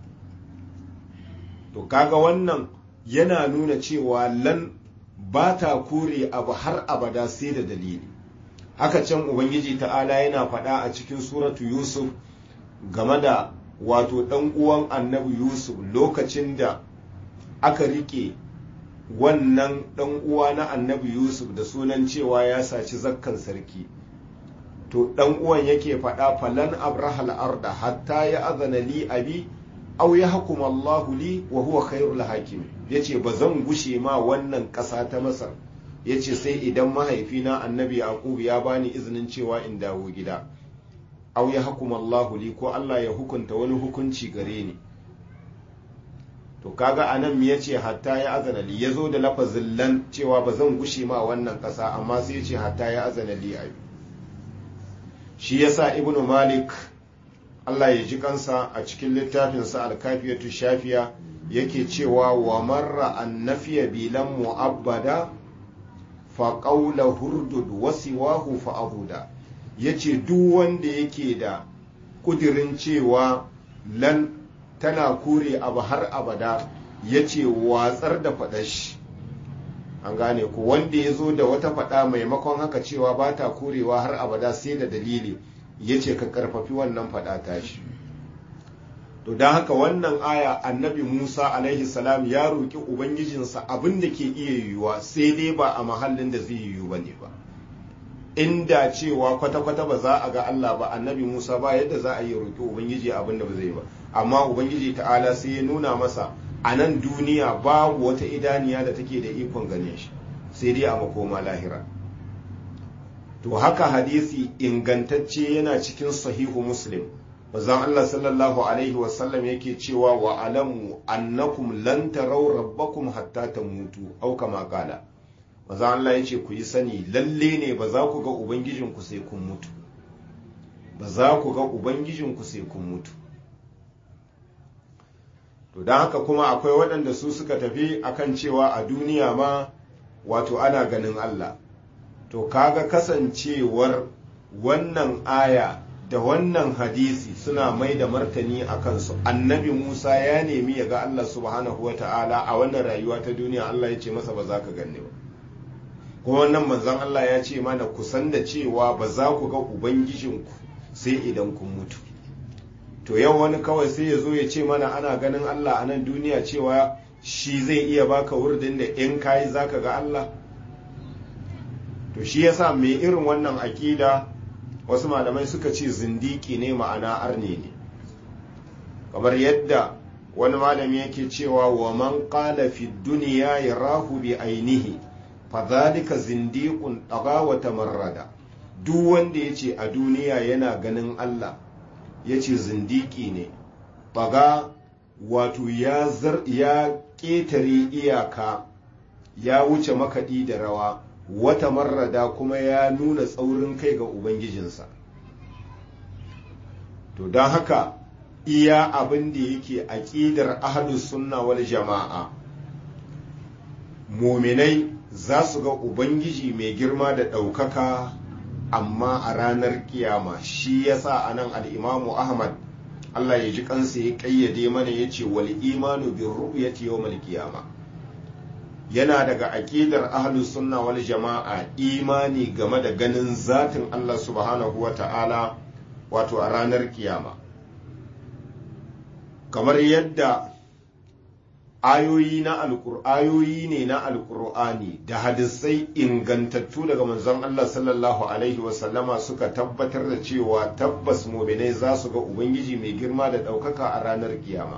to kaga wannan yana nuna cewa lan ba ta kore abu har abada sai da dalili haka can ubangiji ta'ala yana faɗa a cikin suratu yusuf game da wato ɗan uwan annabi yusuf lokacin da aka rike wannan ɗan uwa na annabi yusuf da sunan cewa ya saci zakkan sarki to ɗan uwan yake faɗa falan abrahal arda hatta ya azana li abi aw ya hukuma Allahu li wa huwa khairul hakim yace ba zan gushe ma wannan ƙasa ta Masar yace sai idan mahaifina Annabi Yaqub ya bani izinin cewa in dawo gida aw ya hukuma Allahu li ko Allah ya hukunta wani hukunci gare ni to kaga anan me yace hatta ya azana li yazo da lafazin lan cewa ba zan gushe ma wannan ƙasa amma sai yace hatta ya azana li abi shi yasa ibnu malik Allah ya ji kansa a cikin littafinsa alkafiyatu shafiya yake cewa wa marra annafiya bilan mu'abbada fa qawla hurdud wa siwahu fa abuda yace duk wanda yake da kudirin cewa lan tana kore abu har abada yace watsar da faɗashi an gane ku wanda ya zo da wata faɗa maimakon haka cewa ba ta korewa har abada sai da dalili ya ce ka karfafi wannan faɗa tashi to don haka wannan aya annabi musa alaihi salam ya roƙi ubangijinsa abin da ke iya yiwuwa sai dai ba a mahallin da zai yiwu ba ne ba inda cewa kwata-kwata ba za a ga allah ba annabi musa ba yadda za a yi roƙi ubangiji abin da ba zai ba amma ubangiji ta'ala sai ya nuna masa a nan duniya babu wata idaniya da take da ikon ganin shi sai dai a makoma lahira to haka hadisi ingantacce yana cikin sahihu muslim bazan Allah sallallahu alaihi wasallam yake cewa wa alamu annakum lan taraw rabbakum hatta tamutu au kama kala bazan Allah yace ku yi sani lalle ne ba za ku ga ubangijinku sai kun mutu ba za ku ga ubangijinku sai kun mutu to don haka kuma akwai waɗanda su suka tafi akan cewa a duniya ma wato ana ganin Allah to kaga kasancewar wannan aya da wannan hadisi suna mai da martani a kansu annabi musa ya nemi ya ga allah subhanahu wata'ala a wannan rayuwa ta duniya allah ya ce masa ba za ka ganni ba kuma wannan manzon allah ya ce mana kusan da cewa ba za ku ga ubangijinku sai idan kun mutu to yau wani kawai sai ya zo ya ce mana ana ganin allah a nan duniya cewa shi zai iya baka wurdin da in kayi za ka ga allah to shi yasa mai irin wannan aƙida wasu malamai suka ce zindiki ne ma'ana arne ne kamar yadda wani malami yake cewa wa man qala fi dunya yarahu bi ainihi fa zalika zindiqun daga wa tamarrada duk wanda yace a duniya yana ganin Allah yace zindiki ne baga wato ya zar ya ketare iyaka ya wuce makaɗi da rawa wata marrada kuma ya nuna tsaurin kai ga ubangijinsa to don haka iya abin da yake aƙidar ahlus sunna wal jama'a muminai za su ga ubangiji mai girma da ɗaukaka amma a ranar kiyama shi yasa anan al'imamu ahmad allah ya ji kansa ya ƙayyade mana ya ce wal imanu bin ru'yati yawmal qiyama yana daga aƙidar ahlus sunna wal jama'a imani game da ganin zatin Allah subhanahu wa ta'ala wato a ranar kiyama kamar yadda ayoyi na ayoyi ne na alkur'ani da hadisai ingantattu daga manzon Allah sallallahu alaihi wasallama suka tabbatar da cewa tabbas muminai za su ga ubangiji mai girma da ɗaukaka a ranar kiyama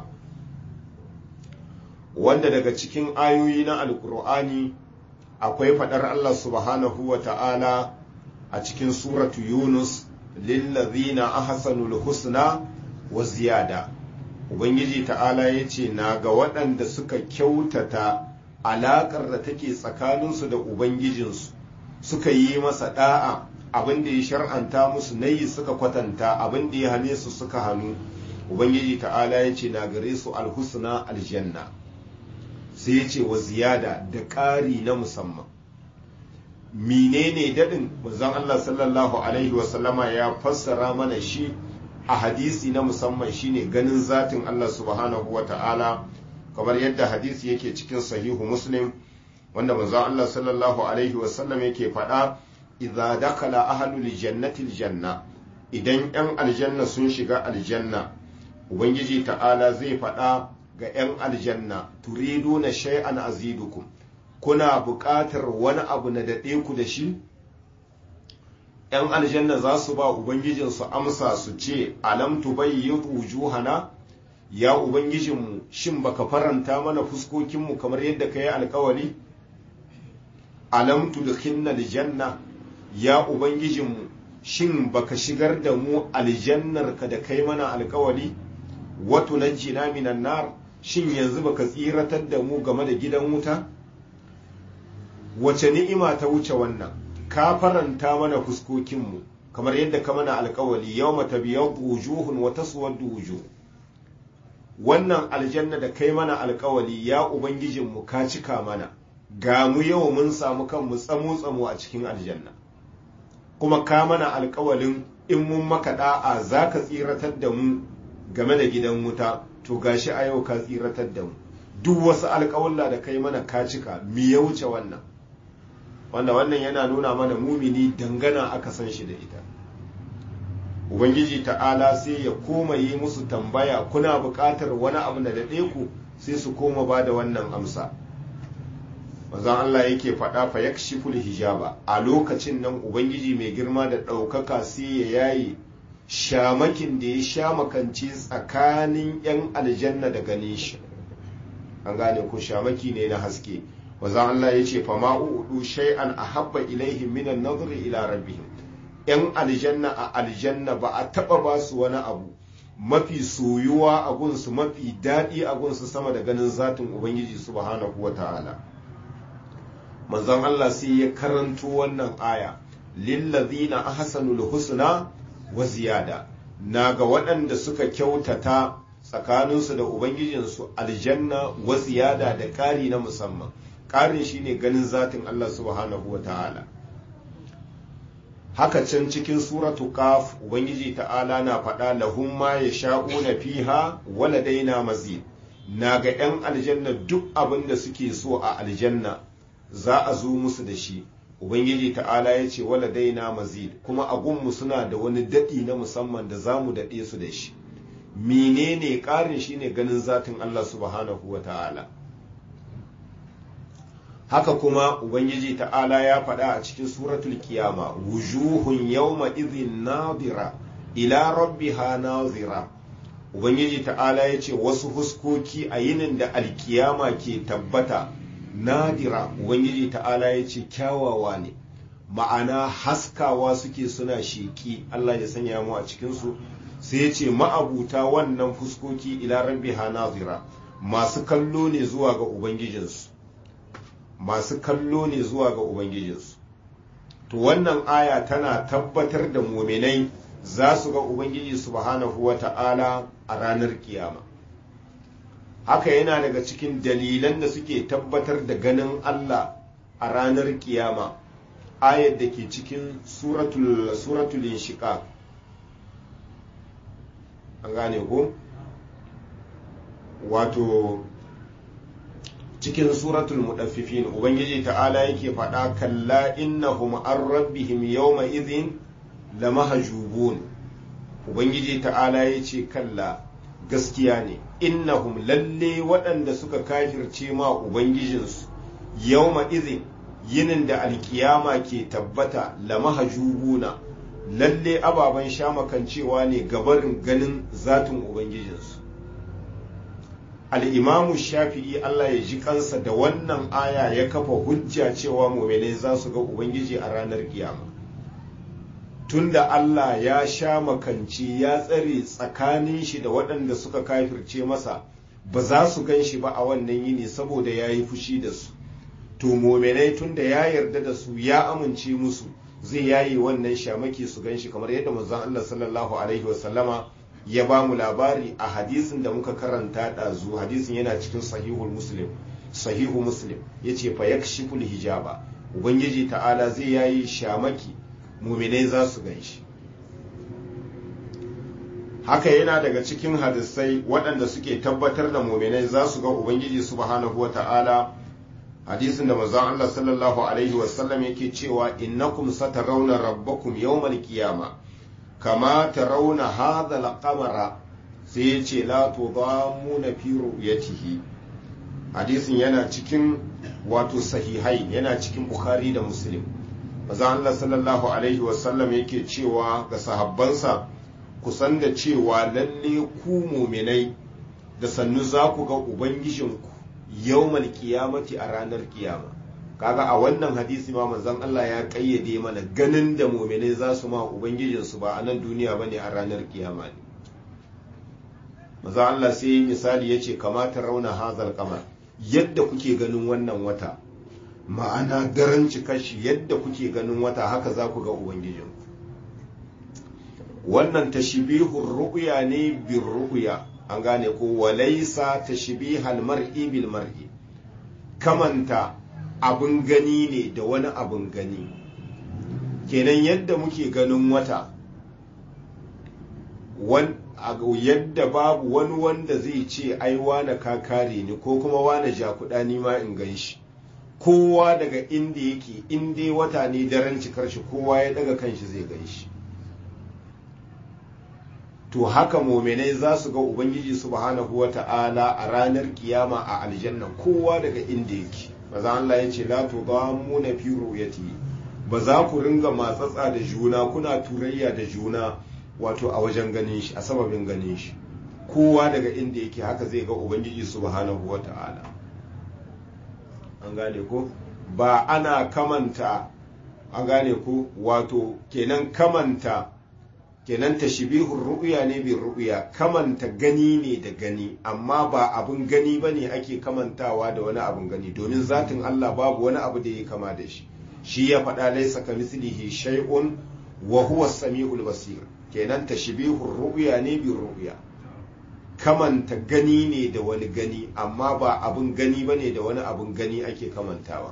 wanda daga cikin ayoyi na alkur'ani akwai faɗar Allah subhanahu wa ta'ala a cikin suratu yunus lillazina ahsanul husna wa ziyada ubangiji ta'ala ya ce na ga waɗanda suka kyautata alaƙar da take tsakaninsu da ubangijinsu suka yi masa ɗa'a abin da ya shar'anta musu nayi suka kwatanta abin da ya hane su suka hannu ubangiji ta'ala ya ce na gare su alhusna aljanna sai ya ce wa ziyada da ƙari na musamman menene daɗin manzon Allah sallallahu alaihi wasallama ya fassara mana shi a hadisi na musamman shine ganin zatin Allah subhanahu wa ta'ala kamar yadda hadisi yake cikin sahihu muslim wanda manzon Allah sallallahu alaihi wasallam yake faɗa idza dakala ahlul jannati aljanna idan yan aljanna sun shiga aljanna ubangiji ta'ala zai faɗa ga 'yan aljanna turidu na shay'an azidukum kuna buƙatar wani abu na daɗe ku da shi 'yan aljanna za su ba ubangijinsu amsa su ce alam tubayyitu wujuhana ya ubangijinmu shin baka faranta mana fuskokinmu kamar yadda ka yi alkawali alam tudkhilna aljanna ya ubangijinmu shin baka shigar da mu aljannarka da kai mana alkawali wato najjina minan nar shin yanzu baka tsiratar da mu game da gidan wuta wace ni'ima ta wuce wannan ka faranta mana fuskokinmu kamar yadda ka mana alkawali yau mata biyar wujuhun wata suwaddu wujuh wannan aljanna da kai mana alkawali ya ubangijinmu ka cika mana ga mu yau mun samu kanmu tsamo tsamo a cikin aljanna kuma ka mana alkawalin in mun maka da'a za ka tsiratar da mu game da gidan wuta to gashi a yau ka tsiratar da mu duk wasu alƙawalla da kai mana ka cika mi ya wuce wannan wanda wannan yana nuna mana mumini dangana aka san shi da ita ubangiji ta'ala sai ya koma yi musu tambaya kuna buƙatar wani abu da daɗe ku sai su koma ba da wannan amsa manzon Allah yake faɗa fa yakshiful hijaba a lokacin nan ubangiji mai girma da ɗaukaka sai ya yayi shamakin da ya shamakance tsakanin 'yan aljanna da ganin shi an gane ko shamaki ne na haske wazan Allah ya ce fama udu shay'an ahabba ilaihim minan nazari ila rabbihim 'yan aljanna a aljanna ba a taba ba su wani abu mafi soyuwa a gunsu mafi daɗi a gunsu sama da ganin zatin ubangiji subhanahu wa ta'ala manzon Allah sai ya karanto wannan aya lillazina ahsanul husna wa ziyada na ga waɗanda suka kyautata tsakaninsu da ubangijinsu aljanna wa ziyada da ƙari na musamman ƙarin shine ganin zatin Allah subhanahu wa ta'ala haka can cikin suratu qaf ubangiji ta'ala na faɗa lahum ma yasha'una fiha waladaina mazid na ga 'yan aljanna duk abin da suke so a aljanna za a zo musu da shi ubangiji ta'ala ya ce waladaina mazid kuma a gunmu suna da wani daɗi na musamman da za mu daɗe su da shi menene ƙarin shine ganin zatin Allah subhanahu wa ta'ala haka kuma ubangiji ta'ala ya faɗa a cikin suratul kiyama wujuhun yawma idhin nadira ila rabbiha nazira ubangiji ta'ala ya ce wasu huskoki a yinin da alkiyama ke tabbata nadira ubangiji ta'ala ya ce kyawawa ne ma'ana haskawa suke suna sheki Allah ya sanya mu a cikinsu sai ya ce ma'abuta wannan fuskoki ila rabbiha nazira masu kallo ne zuwa ga ubangijinsu masu kallo ne zuwa ga ubangijinsu to wannan aya tana tabbatar da muminai za su ga ubangiji subhanahu wa ta'ala a ranar kiyama haka yana daga cikin dalilan da suke tabbatar da ganin Allah a ranar kiyama ayar da ke cikin suratul suratul inshiqaq an gane ko wato cikin suratul mudaffifin ubangiji ta'ala yake faɗa kalla innahum an rabbihim yawma idhin lamahjubun ubangiji ta'ala yace kalla gaskiya ne innahum lalle waɗanda suka kafirce ma ubangijinsu yawma idhin yinin da alkiyama ke tabbata lamahjubuna lalle ababen shamakancewa ne gabarin ganin zatin ubangijinsu al'imamu shafi'i Allah ya ji kansa da wannan aya ya kafa hujja cewa muminai za su ga ubangiji a ranar kiyama tunda Allah ya sha makanci ya tsare tsakanin shi da waɗanda suka kafirce masa ba za su gan shi ba a wannan yini saboda ya yi fushi da su to muminai tunda ya yarda da su ya amince musu zai yayi wannan shamaki su gan shi kamar yadda manzon Allah sallallahu alaihi wasallama ya ba mu labari a hadisin da muka karanta ɗazu hadisin yana cikin sahihul muslim sahihu muslim ya ce fa yakshiful hijaba ubangiji ta'ala zai yayi shamaki muminai za su gan shi haka yana daga cikin hadisai waɗanda suke tabbatar da muminai za su ga ubangiji subhanahu wa ta'ala hadisin da manzon Allah sallallahu alaihi wasallam yake cewa innakum satarawna rabbakum yawmal qiyamah kama tarawna hadha al-qamara sai ya ce la tudamuna fi ru'yatihi hadisin yana cikin wato sahihai yana cikin bukhari da muslim manzon Allah sallallahu alaihi wasallam yake cewa ga sahabbansa kusan da cewa lalle ku muminai da sannu za ku ga ubangijinku yawmal kiyamati a ranar kiyama kaga a wannan hadisi ma manzon Allah ya kayyade mana ganin da muminai za su ma ubangijinsu ba a nan duniya bane a ranar kiyama ne manzon Allah sai yi misali yace kamata rauna hazal kamar yadda kuke ganin wannan wata ma'ana daren cikashi yadda kuke ganin wata haka za ku ga ubangijinku wannan tashbihur ru'ya ne bir ru'ya an gane ko walaisa tashbihal mar'i bil mar'i kamanta abin gani ne da wani abin gani kenan yadda muke ganin wata yadda babu wani wanda zai ce ai wane ka kare ni ko kuma wane jakuɗa ni ma in gan shi kowa daga inda yake inda wata ne daren cikar shi kowa ya daga kanshi zai gan shi to haka mominai za su ga ubangiji subhanahu wa ta'ala a ranar kiyama a aljanna kowa daga inda yake maza Allah ya ce la tudamuna fi ru'yati ba za ku ringa matsatsa da juna kuna turayya da juna wato a wajen ganin shi a sababin ganin shi kowa daga inda yake haka zai ga ubangiji subhanahu wa ta'ala an gane ko ba ana kamanta an gane ko wato kenan kamanta kenan tashbihur ru'ya ne bin ru'ya kamanta gani ne da gani amma ba abun gani bane ake kamantawa da wani abun gani domin zatin Allah babu wani abu da ya kama da shi shi ya faɗa laisa kamislihi shay'un wa huwa as-sami'ul basir kenan tashbihur ru'ya ne bin ru'ya kamanta gani ne da wani gani amma ba abin gani ba ne da wani abin gani ake kamantawa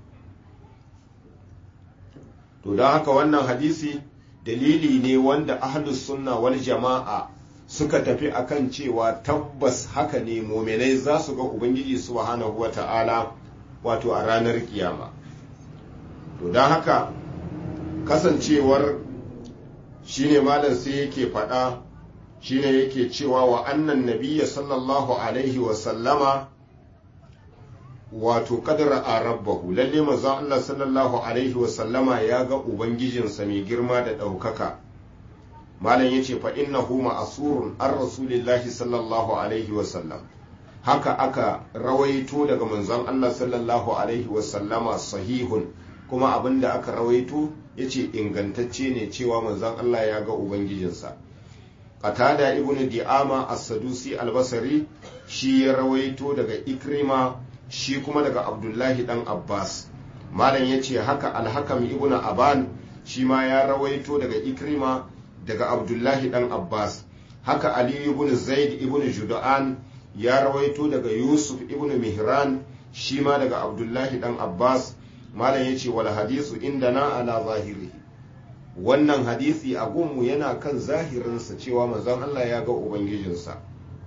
to don haka wannan hadisi dalili ne wanda ahlus sunna wal jama'a suka tafi akan cewa tabbas haka ne muminai za su ga ubangiji subhanahu wa ta'ala wato a ranar kiyama to don haka kasancewar shine malam sai yake faɗa shine yake cewa wa annan nabiyya sallallahu alaihi wa sallama wato kadara a rabbahu lalle manzon Allah sallallahu alaihi wa sallama ya ga ubangijinsa mai girma da ɗaukaka malam yace fa innahu ma'asurun an rasulillahi sallallahu alaihi wa sallam haka aka rawaito daga manzon Allah sallallahu alaihi wa sallama sahihun kuma abinda aka rawaito yace ingantacce ne cewa manzon Allah ya ga ubangijinsa qatada ibnu di'ama as-sadusi al-basri shi ya rawaito daga ikrima shi kuma daga abdullahi dan abbas malam yace haka al-hakam ibnu aban shi ma ya rawaito daga ikrima daga abdullahi dan abbas haka ali ibn zaid ibn judan ya rawaito daga yusuf ibn mihran shi ma daga abdullahi dan abbas malam ya ce wal hadisu inda na ala zahiri wannan hadisi a gunmu yana kan zahirinsa cewa manzon Allah ya ga ubangijinsa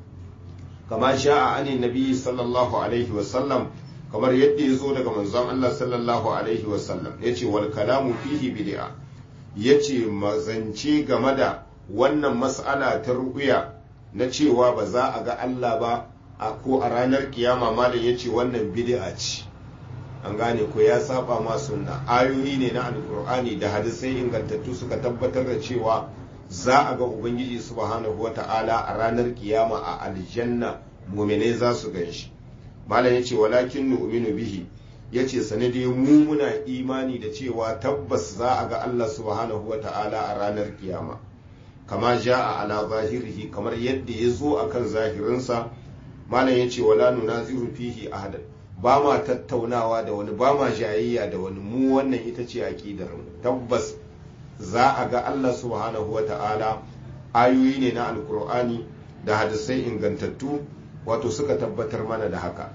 kama sha'a anin nabi sallallahu alaihi wasallam kamar yadda ya zo daga manzon Allah sallallahu alaihi wasallam ya ce wal kalamu fihi bid'a ya ce mazance game da wannan mas'ala ta ru'uya na cewa ba za a ga Allah ba a ko a ranar kiyama malam ya ce wannan bid'a ce an gane ko ya saba ma sunna ayoyi ne na alkur'ani da hadisai ingantattu suka tabbatar da cewa za a ga ubangiji subhanahu wata'ala a ranar kiyama a aljanna muminai za su gan shi malam ya ce walakin nu'minu bihi ya ce sanadi mu muna imani da cewa tabbas za a ga Allah subhanahu wata'ala a ranar kiyama kama ja'a ala zahirihi kamar yadda ya zo akan zahirinsa malam ya ce wala nunaziru fihi ahadan ba ma tattaunawa da wani ba ma jayayya da wani mu wannan ita ce aƙidar mu tabbas za a ga Allah subhanahu wa ta'ala ayoyi ne na alkur'ani da hadisai ingantattu wato suka tabbatar mana da haka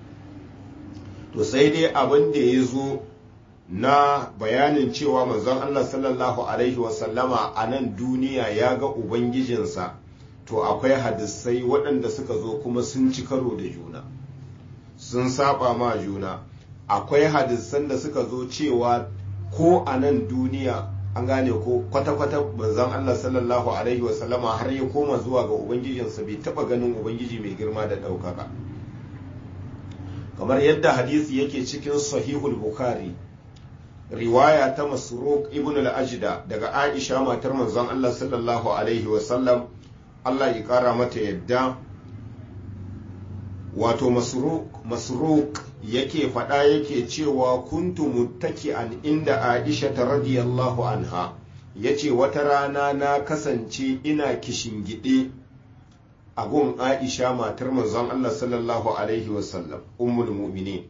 to sai dai abin da ya zo na bayanin cewa manzon Allah sallallahu alaihi wasallama a nan duniya ya ga ubangijinsa to akwai hadisai waɗanda suka zo kuma sun ci karo da juna sun saba ma juna akwai hadisan da suka zo cewa ko a nan duniya an gane ko kwata-kwata manzon Allah sallallahu alaihi wasallama har ya koma zuwa ga ubangijinsa bai taba ganin ubangiji mai girma da ɗaukaka kamar yadda hadisi yake cikin sahihul bukhari riwaya ta masruq ibn al-ajda daga aisha matar manzon Allah sallallahu alaihi wasallam Allah ya kara mata yadda wato masruq yake faɗa yake cewa kuntu muttaki'an inda aisha ta radiyallahu anha yace wata rana na kasance ina kishingide a gun aisha matar manzon Allah sallallahu alaihi wasallam ummul mu'minin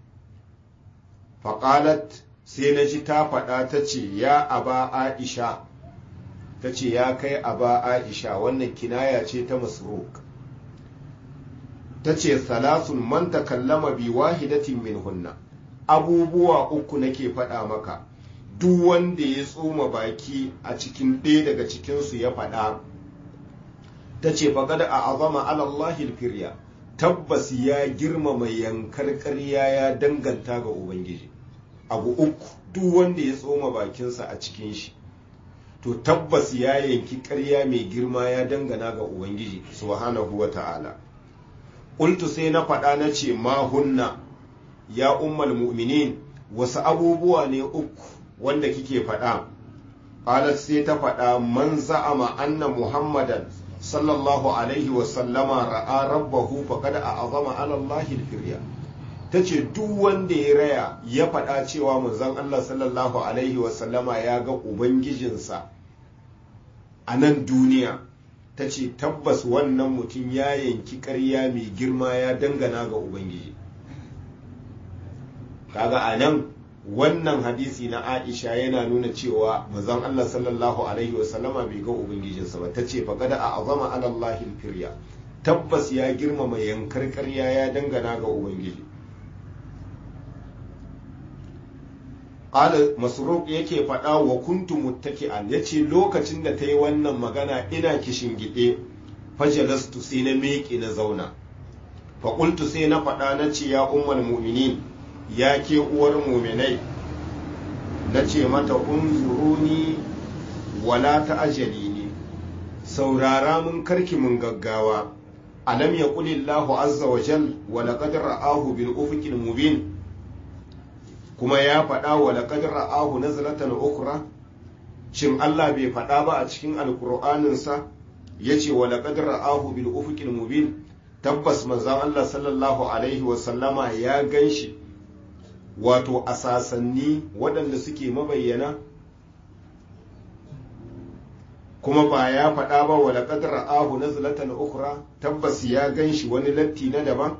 faƙalat sai na ji ta faɗa ta ce ya aba aisha ta ce ya kai aba aisha wannan kinaya ce ta masruq ta ce salasun man takallama bi wahidatin min hunna abubuwa uku nake faɗa maka duk wanda ya tsoma baki a cikin ɗaya daga cikinsu ya faɗa ta ce faƙada a azama alallahi firya tabbas ya girmama yankar ƙarya ya danganta ga ubangiji abu uku duk wanda ya tsoma bakinsa a cikin shi to tabbas ya yanki ƙarya mai girma ya dangana ga ubangiji subhanahu wa ta'ala Ƙultu sai na faɗa na ce ma hunna ya ummal mu'minin wasu abubuwa ne uku wanda kike faɗa qalat sai ta faɗa man za'ama anna muhammadan sallallahu alaihi wa sallama ra'a rabbahu faqad a'azama ala allahi al-firya tace duk wanda ya raya ya faɗa cewa manzon Allah sallallahu alaihi wa sallama ya ga ubangijinsa a nan duniya ta ce tabbas wannan mutum ya yanki ƙarya mai girma ya dangana ga ubangiji kaga a nan wannan hadisi na aisha yana nuna cewa mazan allah sallallahu alaihi wasallama bai ga ubangijinsa ba ta ce faƙada a azama alallahi firya tabbas ya girmama yankar ƙarya ya dangana ga ubangiji Ala Masruq yake faɗa wa kuntu muttaki'an yace lokacin da ta yi wannan magana ina kishin gide fajalastu sai na miƙe na zauna faƙultu sai na faɗa na ce ya umar mu'minin ya ke uwar muminai na ce mata unzuruni wala ta ajali ne saurara mun karki mun gaggawa alam ya ƙulillahu azza wa jal wa laqad ra'ahu bil ufuqil mubin kuma ya faɗa wa laqad ra'ahu nazlatan ukhra shin Allah bai faɗa ba a cikin alƙur'aninsa yace wa laqad ra'ahu bil ufuqil mubin tabbas manzon Allah sallallahu alaihi wa sallama ya ganshi wato a sasanni waɗanda suke mabayyana kuma ba ya faɗa ba wa laqad ra'ahu nazlatan ukhra tabbas ya ganshi wani latti na daban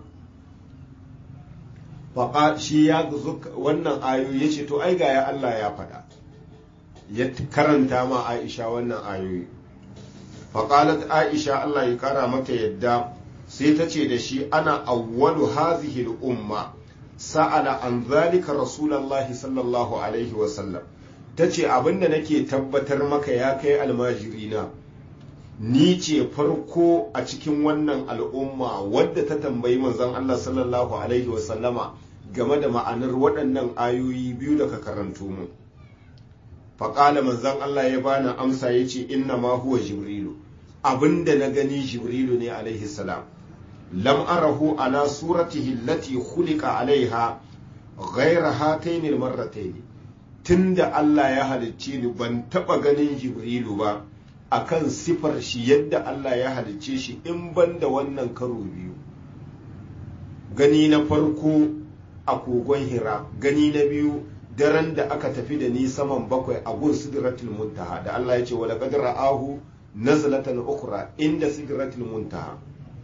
faƙa shi ya wannan ayoyi ya ce to ai ga ya Allah ya faɗa ya karanta ma Aisha wannan ayoyi faƙalat Aisha Allah ya kara mata yadda sai ta ce da shi ana awwalu hazihi umma sa'ala an zalika rasulullahi sallallahu alaihi wasallam ta ce abinda nake tabbatar maka ya kai almajirina ni ce farko a cikin wannan al'umma wadda ta tambayi manzon Allah sallallahu alaihi wasallama game da ma'anar waɗannan ayoyi biyu da ka karanto mu faƙala manzon Allah ya bani amsa ya ce inna ma huwa jibrilu abinda na gani jibrilu ne alaihi salam lam arahu ala suratihi allati khuliqa alaiha ghayra hatayn almarratayn tunda Allah ya halicce ni ban taba ganin jibrilu ba akan sifar shi yadda Allah ya halicce shi in ban da wannan karo biyu gani na farko a kogon hira gani na biyu daren da aka tafi da ni saman bakwai a gun sidratul muntaha da Allah ya ce wala qad ra'ahu nazlatan ukhra inda sidratul muntaha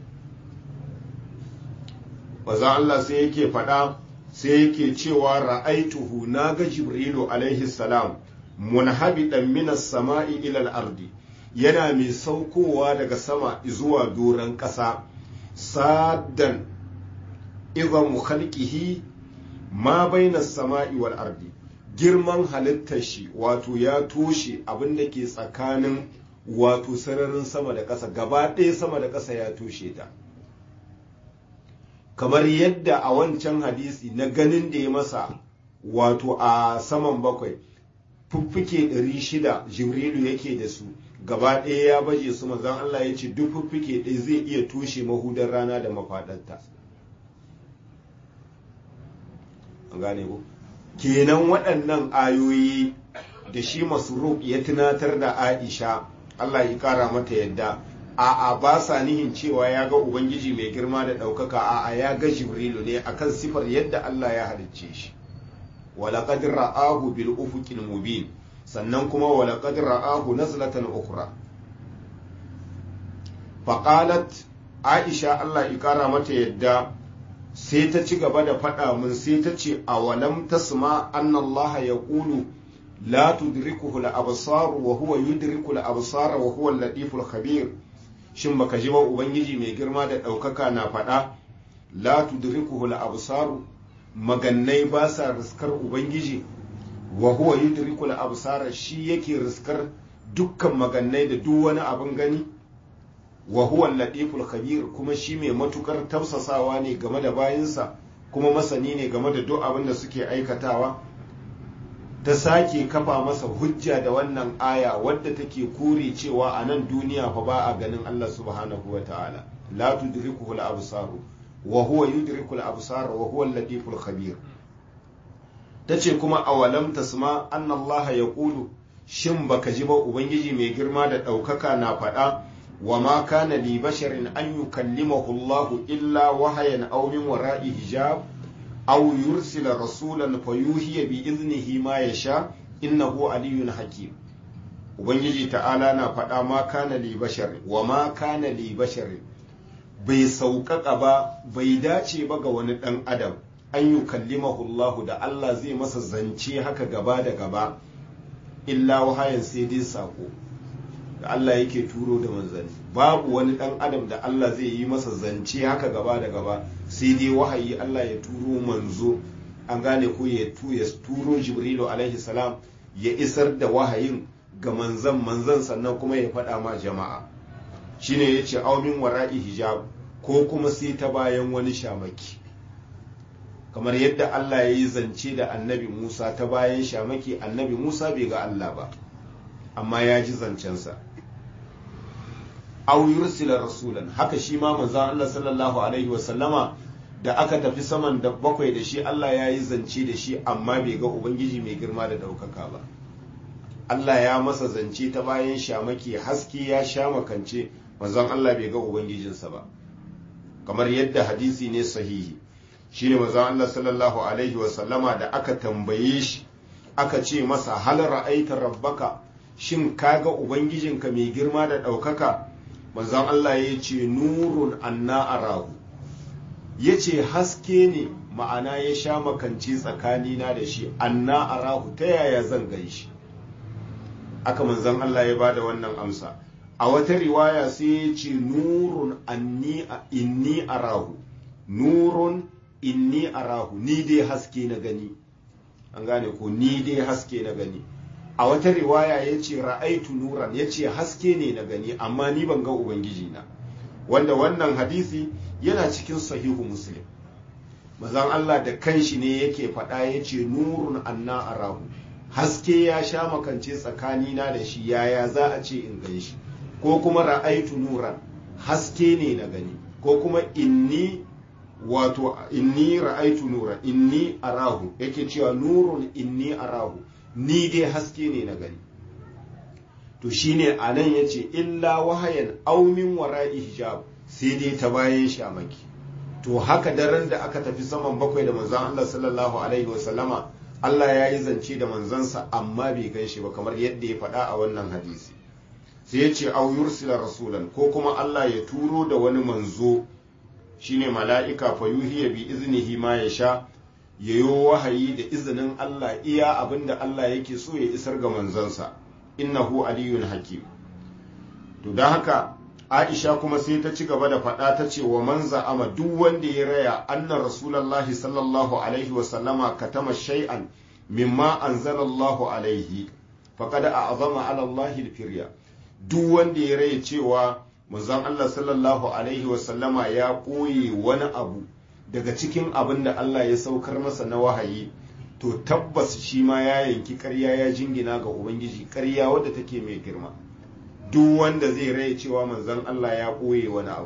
maza Allah sai yake faɗa sai yake cewa ra'aituhu naga jibrilu alaihi salam munhabidan minas sama'i ila al-ardi yana mai saukowa daga sama zuwa doron ƙasa saddan izan khalqihi ma baina sama'i wal ardi girman halittar shi wato ya toshe abin da ke tsakanin wato sararin sama da ƙasa gaba ɗaya sama da ƙasa ya toshe ta kamar yadda a wancan hadisi na ganin da ya masa wato a saman bakwai fuffuke ɗari shida jibrilu yake da su gaba ɗaya ya baje su manzon Allah ya ce duk fuffuke ɗaya zai iya toshe mahudar rana da mafaɗarta an gane ku kenan waɗannan ayoyi da shi masu ya tunatar da aisha Allah ya ƙara mata yadda a'a ba sa nihin cewa ya ga ubangiji mai girma da ɗaukaka a'a ya ga jibrilu ne akan sifar yadda Allah ya halicce shi walaƙad ra'ahu bil ufuqil mubin sannan kuma walaƙad ra'ahu nazlatan ukhra faqalat aisha Allah ya ƙara mata yadda sai ta ci gaba da faɗa min sai ta ce awalam tasma anna Allah yaqulu la tudrikuhu al-absar wa huwa yudriku al-absara wa huwa al-latiful khabir shin baka ji ba ubangiji mai girma da ɗaukaka na faɗa la tudrikuhu al-absaru magannai ba sa riskar ubangiji wa huwa yudriku al-absara shi yake riskar dukkan magannai da duk wani abin gani wa huwa al-latiful khabir kuma shi mai matukar tausasawa ne game da bayinsa kuma masani ne game da duk abin da suke aikatawa ta sake kafa masa hujja da wannan aya wadda take kore cewa a nan duniya fa ba a ganin Allah subhanahu wa ta'ala la tudrikuhu al-absaru wa huwa yudriku al-absara wa huwa al-latiful khabir tace kuma awalam tasma anna Allah yaqulu shin baka ji ba ubangiji mai girma da daukaka na faɗa wa ma kana li basharin an yukallimahu Allah illa wahayan aw min wara'i hijab aw yursila rasulan fayuhiya bi iznihi ma yasha innahu aliyyun hakim ubangiji ta'ala na faɗa ma kana li bashar wa ma kana li bashar bai sauƙaƙa ba bai dace ba ga wani ɗan adam an yi kallimahu Allah da Allah zai masa zance haka gaba da gaba illa wahayan sai dai sako da Allah yake turo da manzanni babu wani dan adam da Allah zai yi masa zance haka gaba da gaba sai dai wahayi Allah ya turo manzo an gane ko ya turo jibrilu alaihi salam ya isar da wahayin ga manzan manzan sannan kuma ya faɗa ma jama'a shine ya ce aumin wara'i hijab ko kuma sai ta bayan wani shamaki kamar yadda Allah ya yi zance da annabi Musa ta bayan shamaki annabi Musa bai ga Allah ba amma ya ji zancensa aw yursila rasulan haka shi ma manzon Allah sallallahu alaihi wasallama da aka tafi saman da bakwai da shi Allah ya yi zance da shi amma bai ga ubangiji mai girma da ɗaukaka ba Allah ya masa zance ta bayan shamaki haske ya sha makance manzon Allah bai ga ubangijinsa ba kamar yadda hadisi ne sahihi shine manzon Allah sallallahu alaihi wasallama da aka tambaye shi aka ce masa hal ra'aita rabbaka shin kaga ubangijinka mai girma da ɗaukaka manzon Allah ya ce nurun anna arahu ya ce haske ne ma'ana ya sha makanci tsakanina da shi anna arahu ta yaya zan gan shi aka manzon Allah ya bada wannan amsa a wata riwaya sai ya ce nurun anni inni arahu nurun inni arahu ni dai haske na gani an gane ko ni dai haske na gani a wata riwaya ya ce ra'aitu nuran ya ce haske ne na gani amma ni ban ga ubangiji na wanda wannan hadisi yana cikin sahihu muslim mazan Allah da kanshi ne yake faɗa ya ce nurun anna arahu haske ya sha makance tsakanina da shi yaya za a ce in gan shi ko kuma ra'aitu nuran haske ne na gani ko kuma inni wato inni ra'aitu nuran inni arahu yake cewa nurun inni arahu ni dai haske ne na gani to shine a nan ya ce illa wahayan aumin wara'i hijab sai dai ta bayan shamaki to haka daren da aka tafi saman bakwai da manzon Allah sallallahu alaihi wasallama Allah ya yi zance da manzansa amma bai gan shi ba kamar yadda ya faɗa a wannan hadisi sai ya ce au yursila rasulan ko kuma Allah ya turo da wani manzo shine mala'ika fa yuhiya bi iznihi ma ya sha yayo wahayi da izinin Allah iya abinda Allah yake so ya isar ga manzansa innahu aliyun hakim to don haka Aisha kuma sai ta ci gaba da faɗa ta ce wa man za'ama duk wanda ya raya anna rasulullahi sallallahu alaihi wa sallama katama shay'an mimma anzalallahu alaihi faqad a'zama ala Allah al-firya duk wanda ya raya cewa manzon Allah sallallahu alaihi wa sallama ya koyi wani abu daga cikin abin da Allah ya saukar masa na wahayi to tabbas shi ma ya yanki ƙarya ya jingina ga ubangiji ƙarya wadda take mai girma duk wanda zai rai cewa manzon Allah ya ɓoye wani abu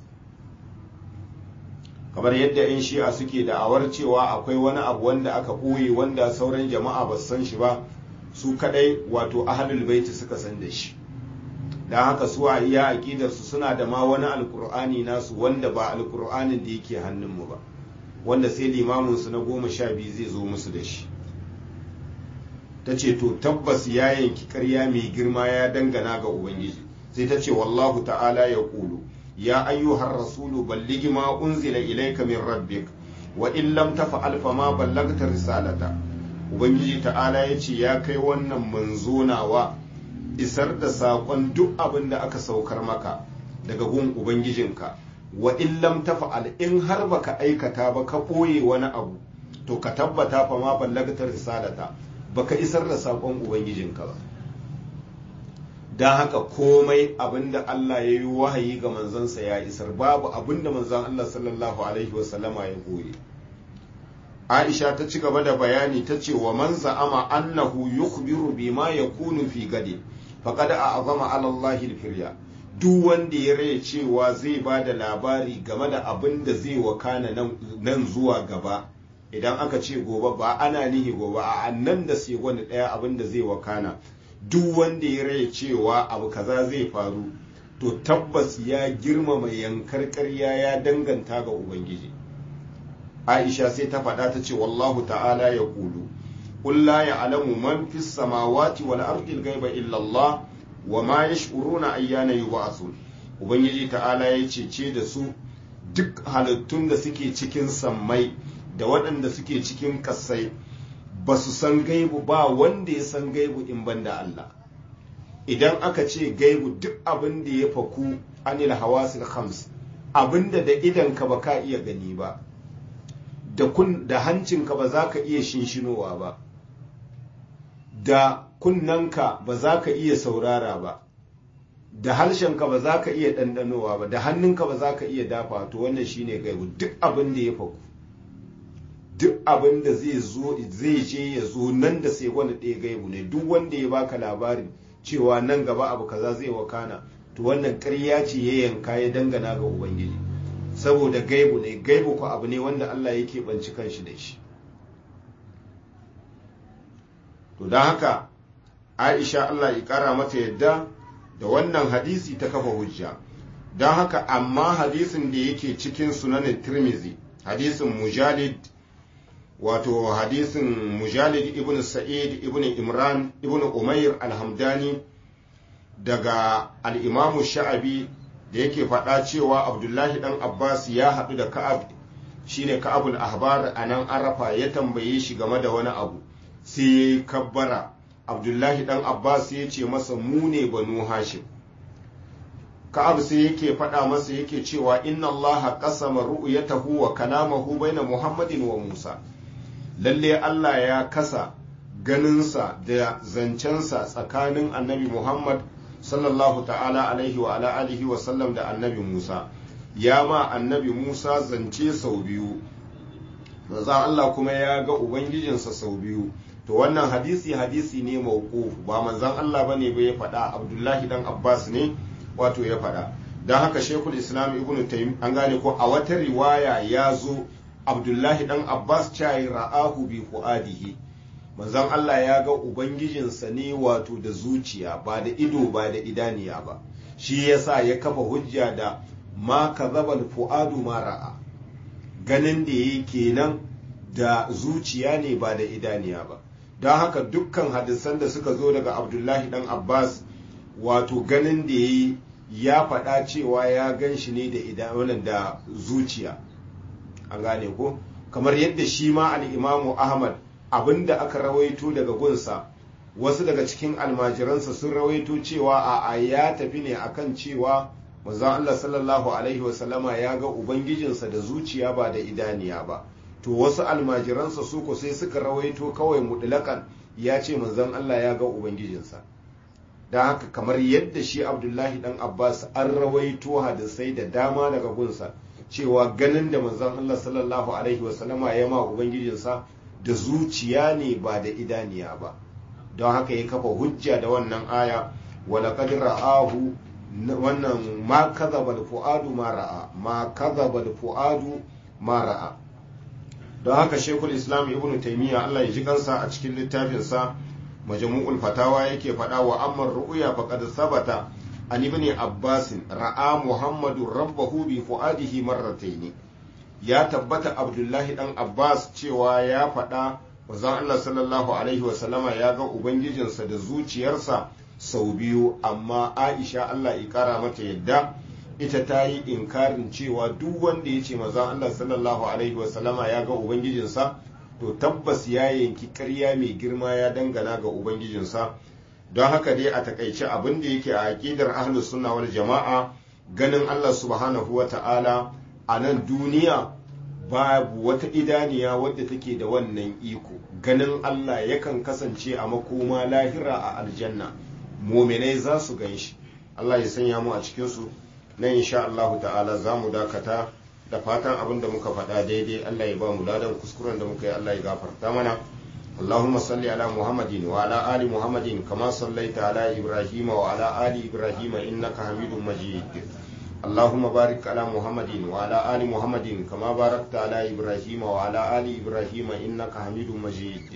kamar yadda 'yan shi'a suke da'awar cewa akwai wani abu wanda aka ɓoye wanda sauran jama'a ba san shi ba su kadai wato ahlul baiti suka san da shi don haka su a iya aƙidarsu suna da ma wani alkur'ani nasu wanda ba alkur'anin da yake hannunmu ba wanda sai limaminsu na goma sha biyu zai zo musu da shi ta ce to tabbas ya yanki karya mai girma ya dangana ga ubangiji sai ta ce wallahu ta'ala ya ƙulu ya ayyuhar rasulu balligi ma unzila ilaika min rabbik wa in lam tafa'al fa ma ballagta risalata ubangiji ta'ala ya ce ya kai wannan manzo nawa isar da saƙon duk abin da aka saukar maka daga gun ubangijinka wa in lam tafa'al in har baka aikata ba ka ɓoye wani abu to ka tabbata fa ma ballagta risalata baka isar da saƙon ubangijinka ba don haka komai abinda Allah ya yi wahayi ga manzansa ya isar babu abinda manzan Allah sallallahu alaihi wasallama ya goye Aisha ta ci gaba da bayani ta ce wa man za'ama annahu yukhbiru bima yakunu fi gadi faqad a'zama ala Allah al-firya duk wanda ya raya cewa zai ba da labari game da abin da zai wakana nan zuwa gaba idan aka ce gobe ba ana nihi gobe a nan da sai wani ɗaya abin da zai wakana duk wanda ya raya cewa abu kaza zai faru to tabbas ya girmama yankar ƙarya ya danganta ga ubangiji aisha sai ta faɗa ta ce wallahu ta'ala ya kulu قل لا يعلم من في السماوات والأرض الغيب إلا الله وما يشعرون أيان يبعثون ubangiji ta'ala ya cece da su duk halittun da suke cikin sammai da waɗanda suke cikin kasai ba su san gaibu ba wanda ya san gaibu in ban da Allah idan aka ce gaibu duk abin da ya faku anil hawasil khams abinda da idanka ba ka iya gani ba da kun da hancinka ba za ka iya shinshinowa ba da kunnanka ba za ka iya saurara ba da harshenka ba za ka iya ɗanɗanowa ba da hannunka ba za ka iya dafa to wannan shine gaibu duk abin da ya faku duk abin da zai zo zai je ya zo nan da sai wani ɗaya gaibu ne duk wanda ya baka labarin cewa nan gaba abu kaza zai wakana to wannan ƙarya ce ya yanka ya dangana ga ubangiji saboda gaibu ne gaibu ko abu ne wanda Allah yake banci kanshi da shi to don haka Aisha Allah ya kara mata yadda da wannan hadisi ta kafa hujja don haka amma hadisin da yake cikin sunanin Tirmizi hadisin Mujalid wato hadisin Mujalid ibn Sa'id ibn Imran ibn Umair al-Hamdani daga al'imamu sha'abi da yake faɗa cewa abdullahi ɗan abbas ya haɗu da ka'ab shine ka'abul ahbar a nan arafa ya tambaye shi game da wani abu sai ya yi kabbara abdullahi ɗan abbas ya ce masa mu ne banu hashim ka'ab sai yake faɗa masa yake cewa inna allaha qasama ru'yatahu wa kalamahu baina muhammadin wa musa lalle allah ya kasa ganinsa da zancensa tsakanin annabi muhammad sallallahu ta'ala alaihi wa ala alihi wa sallam da annabi Musa ya ma annabi Musa zance sau biyu manzo Allah kuma ya ga ubangijinsa sau biyu to wannan hadisi hadisi ne mauquf ba manzon Allah bane ba ya faɗa Abdullahi dan Abbas ne wato ya faɗa dan haka Sheikhul Islam Ibn Taymiyyah an gane ko a wata riwaya ya zo Abdullahi dan Abbas cai ra'ahu bi fuadihi manzon Allah ya ga Ubangijinsa ne wato da zuciya ba da ido ba da idaniya ba shi yasa ya kafa hujja da ma kazabal fu'adu ma ra'a ganin da yi kenan da zuciya ne ba da idaniya ba don haka dukkan hadisan da suka zo daga Abdullahi dan Abbas wato ganin da yi ya faɗa cewa ya gan shi ne da idanuwan da zuciya an gane ko kamar yadda shi ma al-Imamu Ahmad abinda aka rawaito daga gunsa wasu daga cikin almajiransa sun rawaito cewa a ya tafi ne akan cewa manzon Allah sallallahu alaihi wasallama ya ga ubangijinsa da zuciya ba da idaniya ba to wasu almajiransa su ko sai suka rawaito kawai mutlakan ya ce manzon Allah ya ga ubangijinsa don haka kamar yadda shi abdullahi dan abbas an rawaito hadisai da dama daga gunsa cewa ganin da manzon Allah sallallahu alaihi wasallama ya ma ubangijinsa da zuciya ne ba da idaniya ba don haka ya kafa hujja da wannan aya wala qad ra'ahu wannan ma kadhaba fuadu ma ra'a ma kadhaba fuadu ma ra'a don haka shekul islam ibnu taymiya Allah ya ji kansa a cikin littafin sa majmu'ul fatawa yake faɗa wa amma ru'ya faqad sabata an ibn abbas ra'a muhammadu rabbahu bi fuadihi marratayn ya tabbata abdullahi dan abbas cewa ya faɗa wazan allah sallallahu alaihi wasallama ya ga ubangijinsa da zuciyarsa sau biyu amma aisha allah ƙara mata yadda ita ta yi inkarin cewa duk wanda ya ce mazan allah sallallahu alaihi wasallama ya ga ubangijinsa to tabbas ya yanki ƙarya mai girma ya dangana ga ubangijinsa don haka dai a takaice abin da yake a aƙidar ahlus sunna wal jama'a ganin allah subhanahu wa ta'ala a nan duniya babu wata idaniya wadda take da wannan iko ganin Allah yakan kasance a makoma lahira a aljanna muminai za su gan shi Allah ya sanya mu a cikinsu na insha Allah ta'ala za mu dakata da fatan abin da muka faɗa daidai Allah ya ba mu ladan kuskuren da muka yi Allah ya gafarta mana اللهم صل على محمد وعلى آل محمد كما صليت على إبراهيم وعلى آل إبراهيم إنك حميد مجيد اللهم بارك على محمد وعلى آل محمد كما باركت على إبراهيم وعلى آل إبراهيم إنك حميد مجيد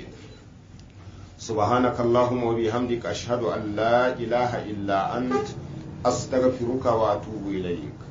سبحانك اللهم وبحمدك أشهد أن لا إله إلا أنت أستغفرك وأتوب إليك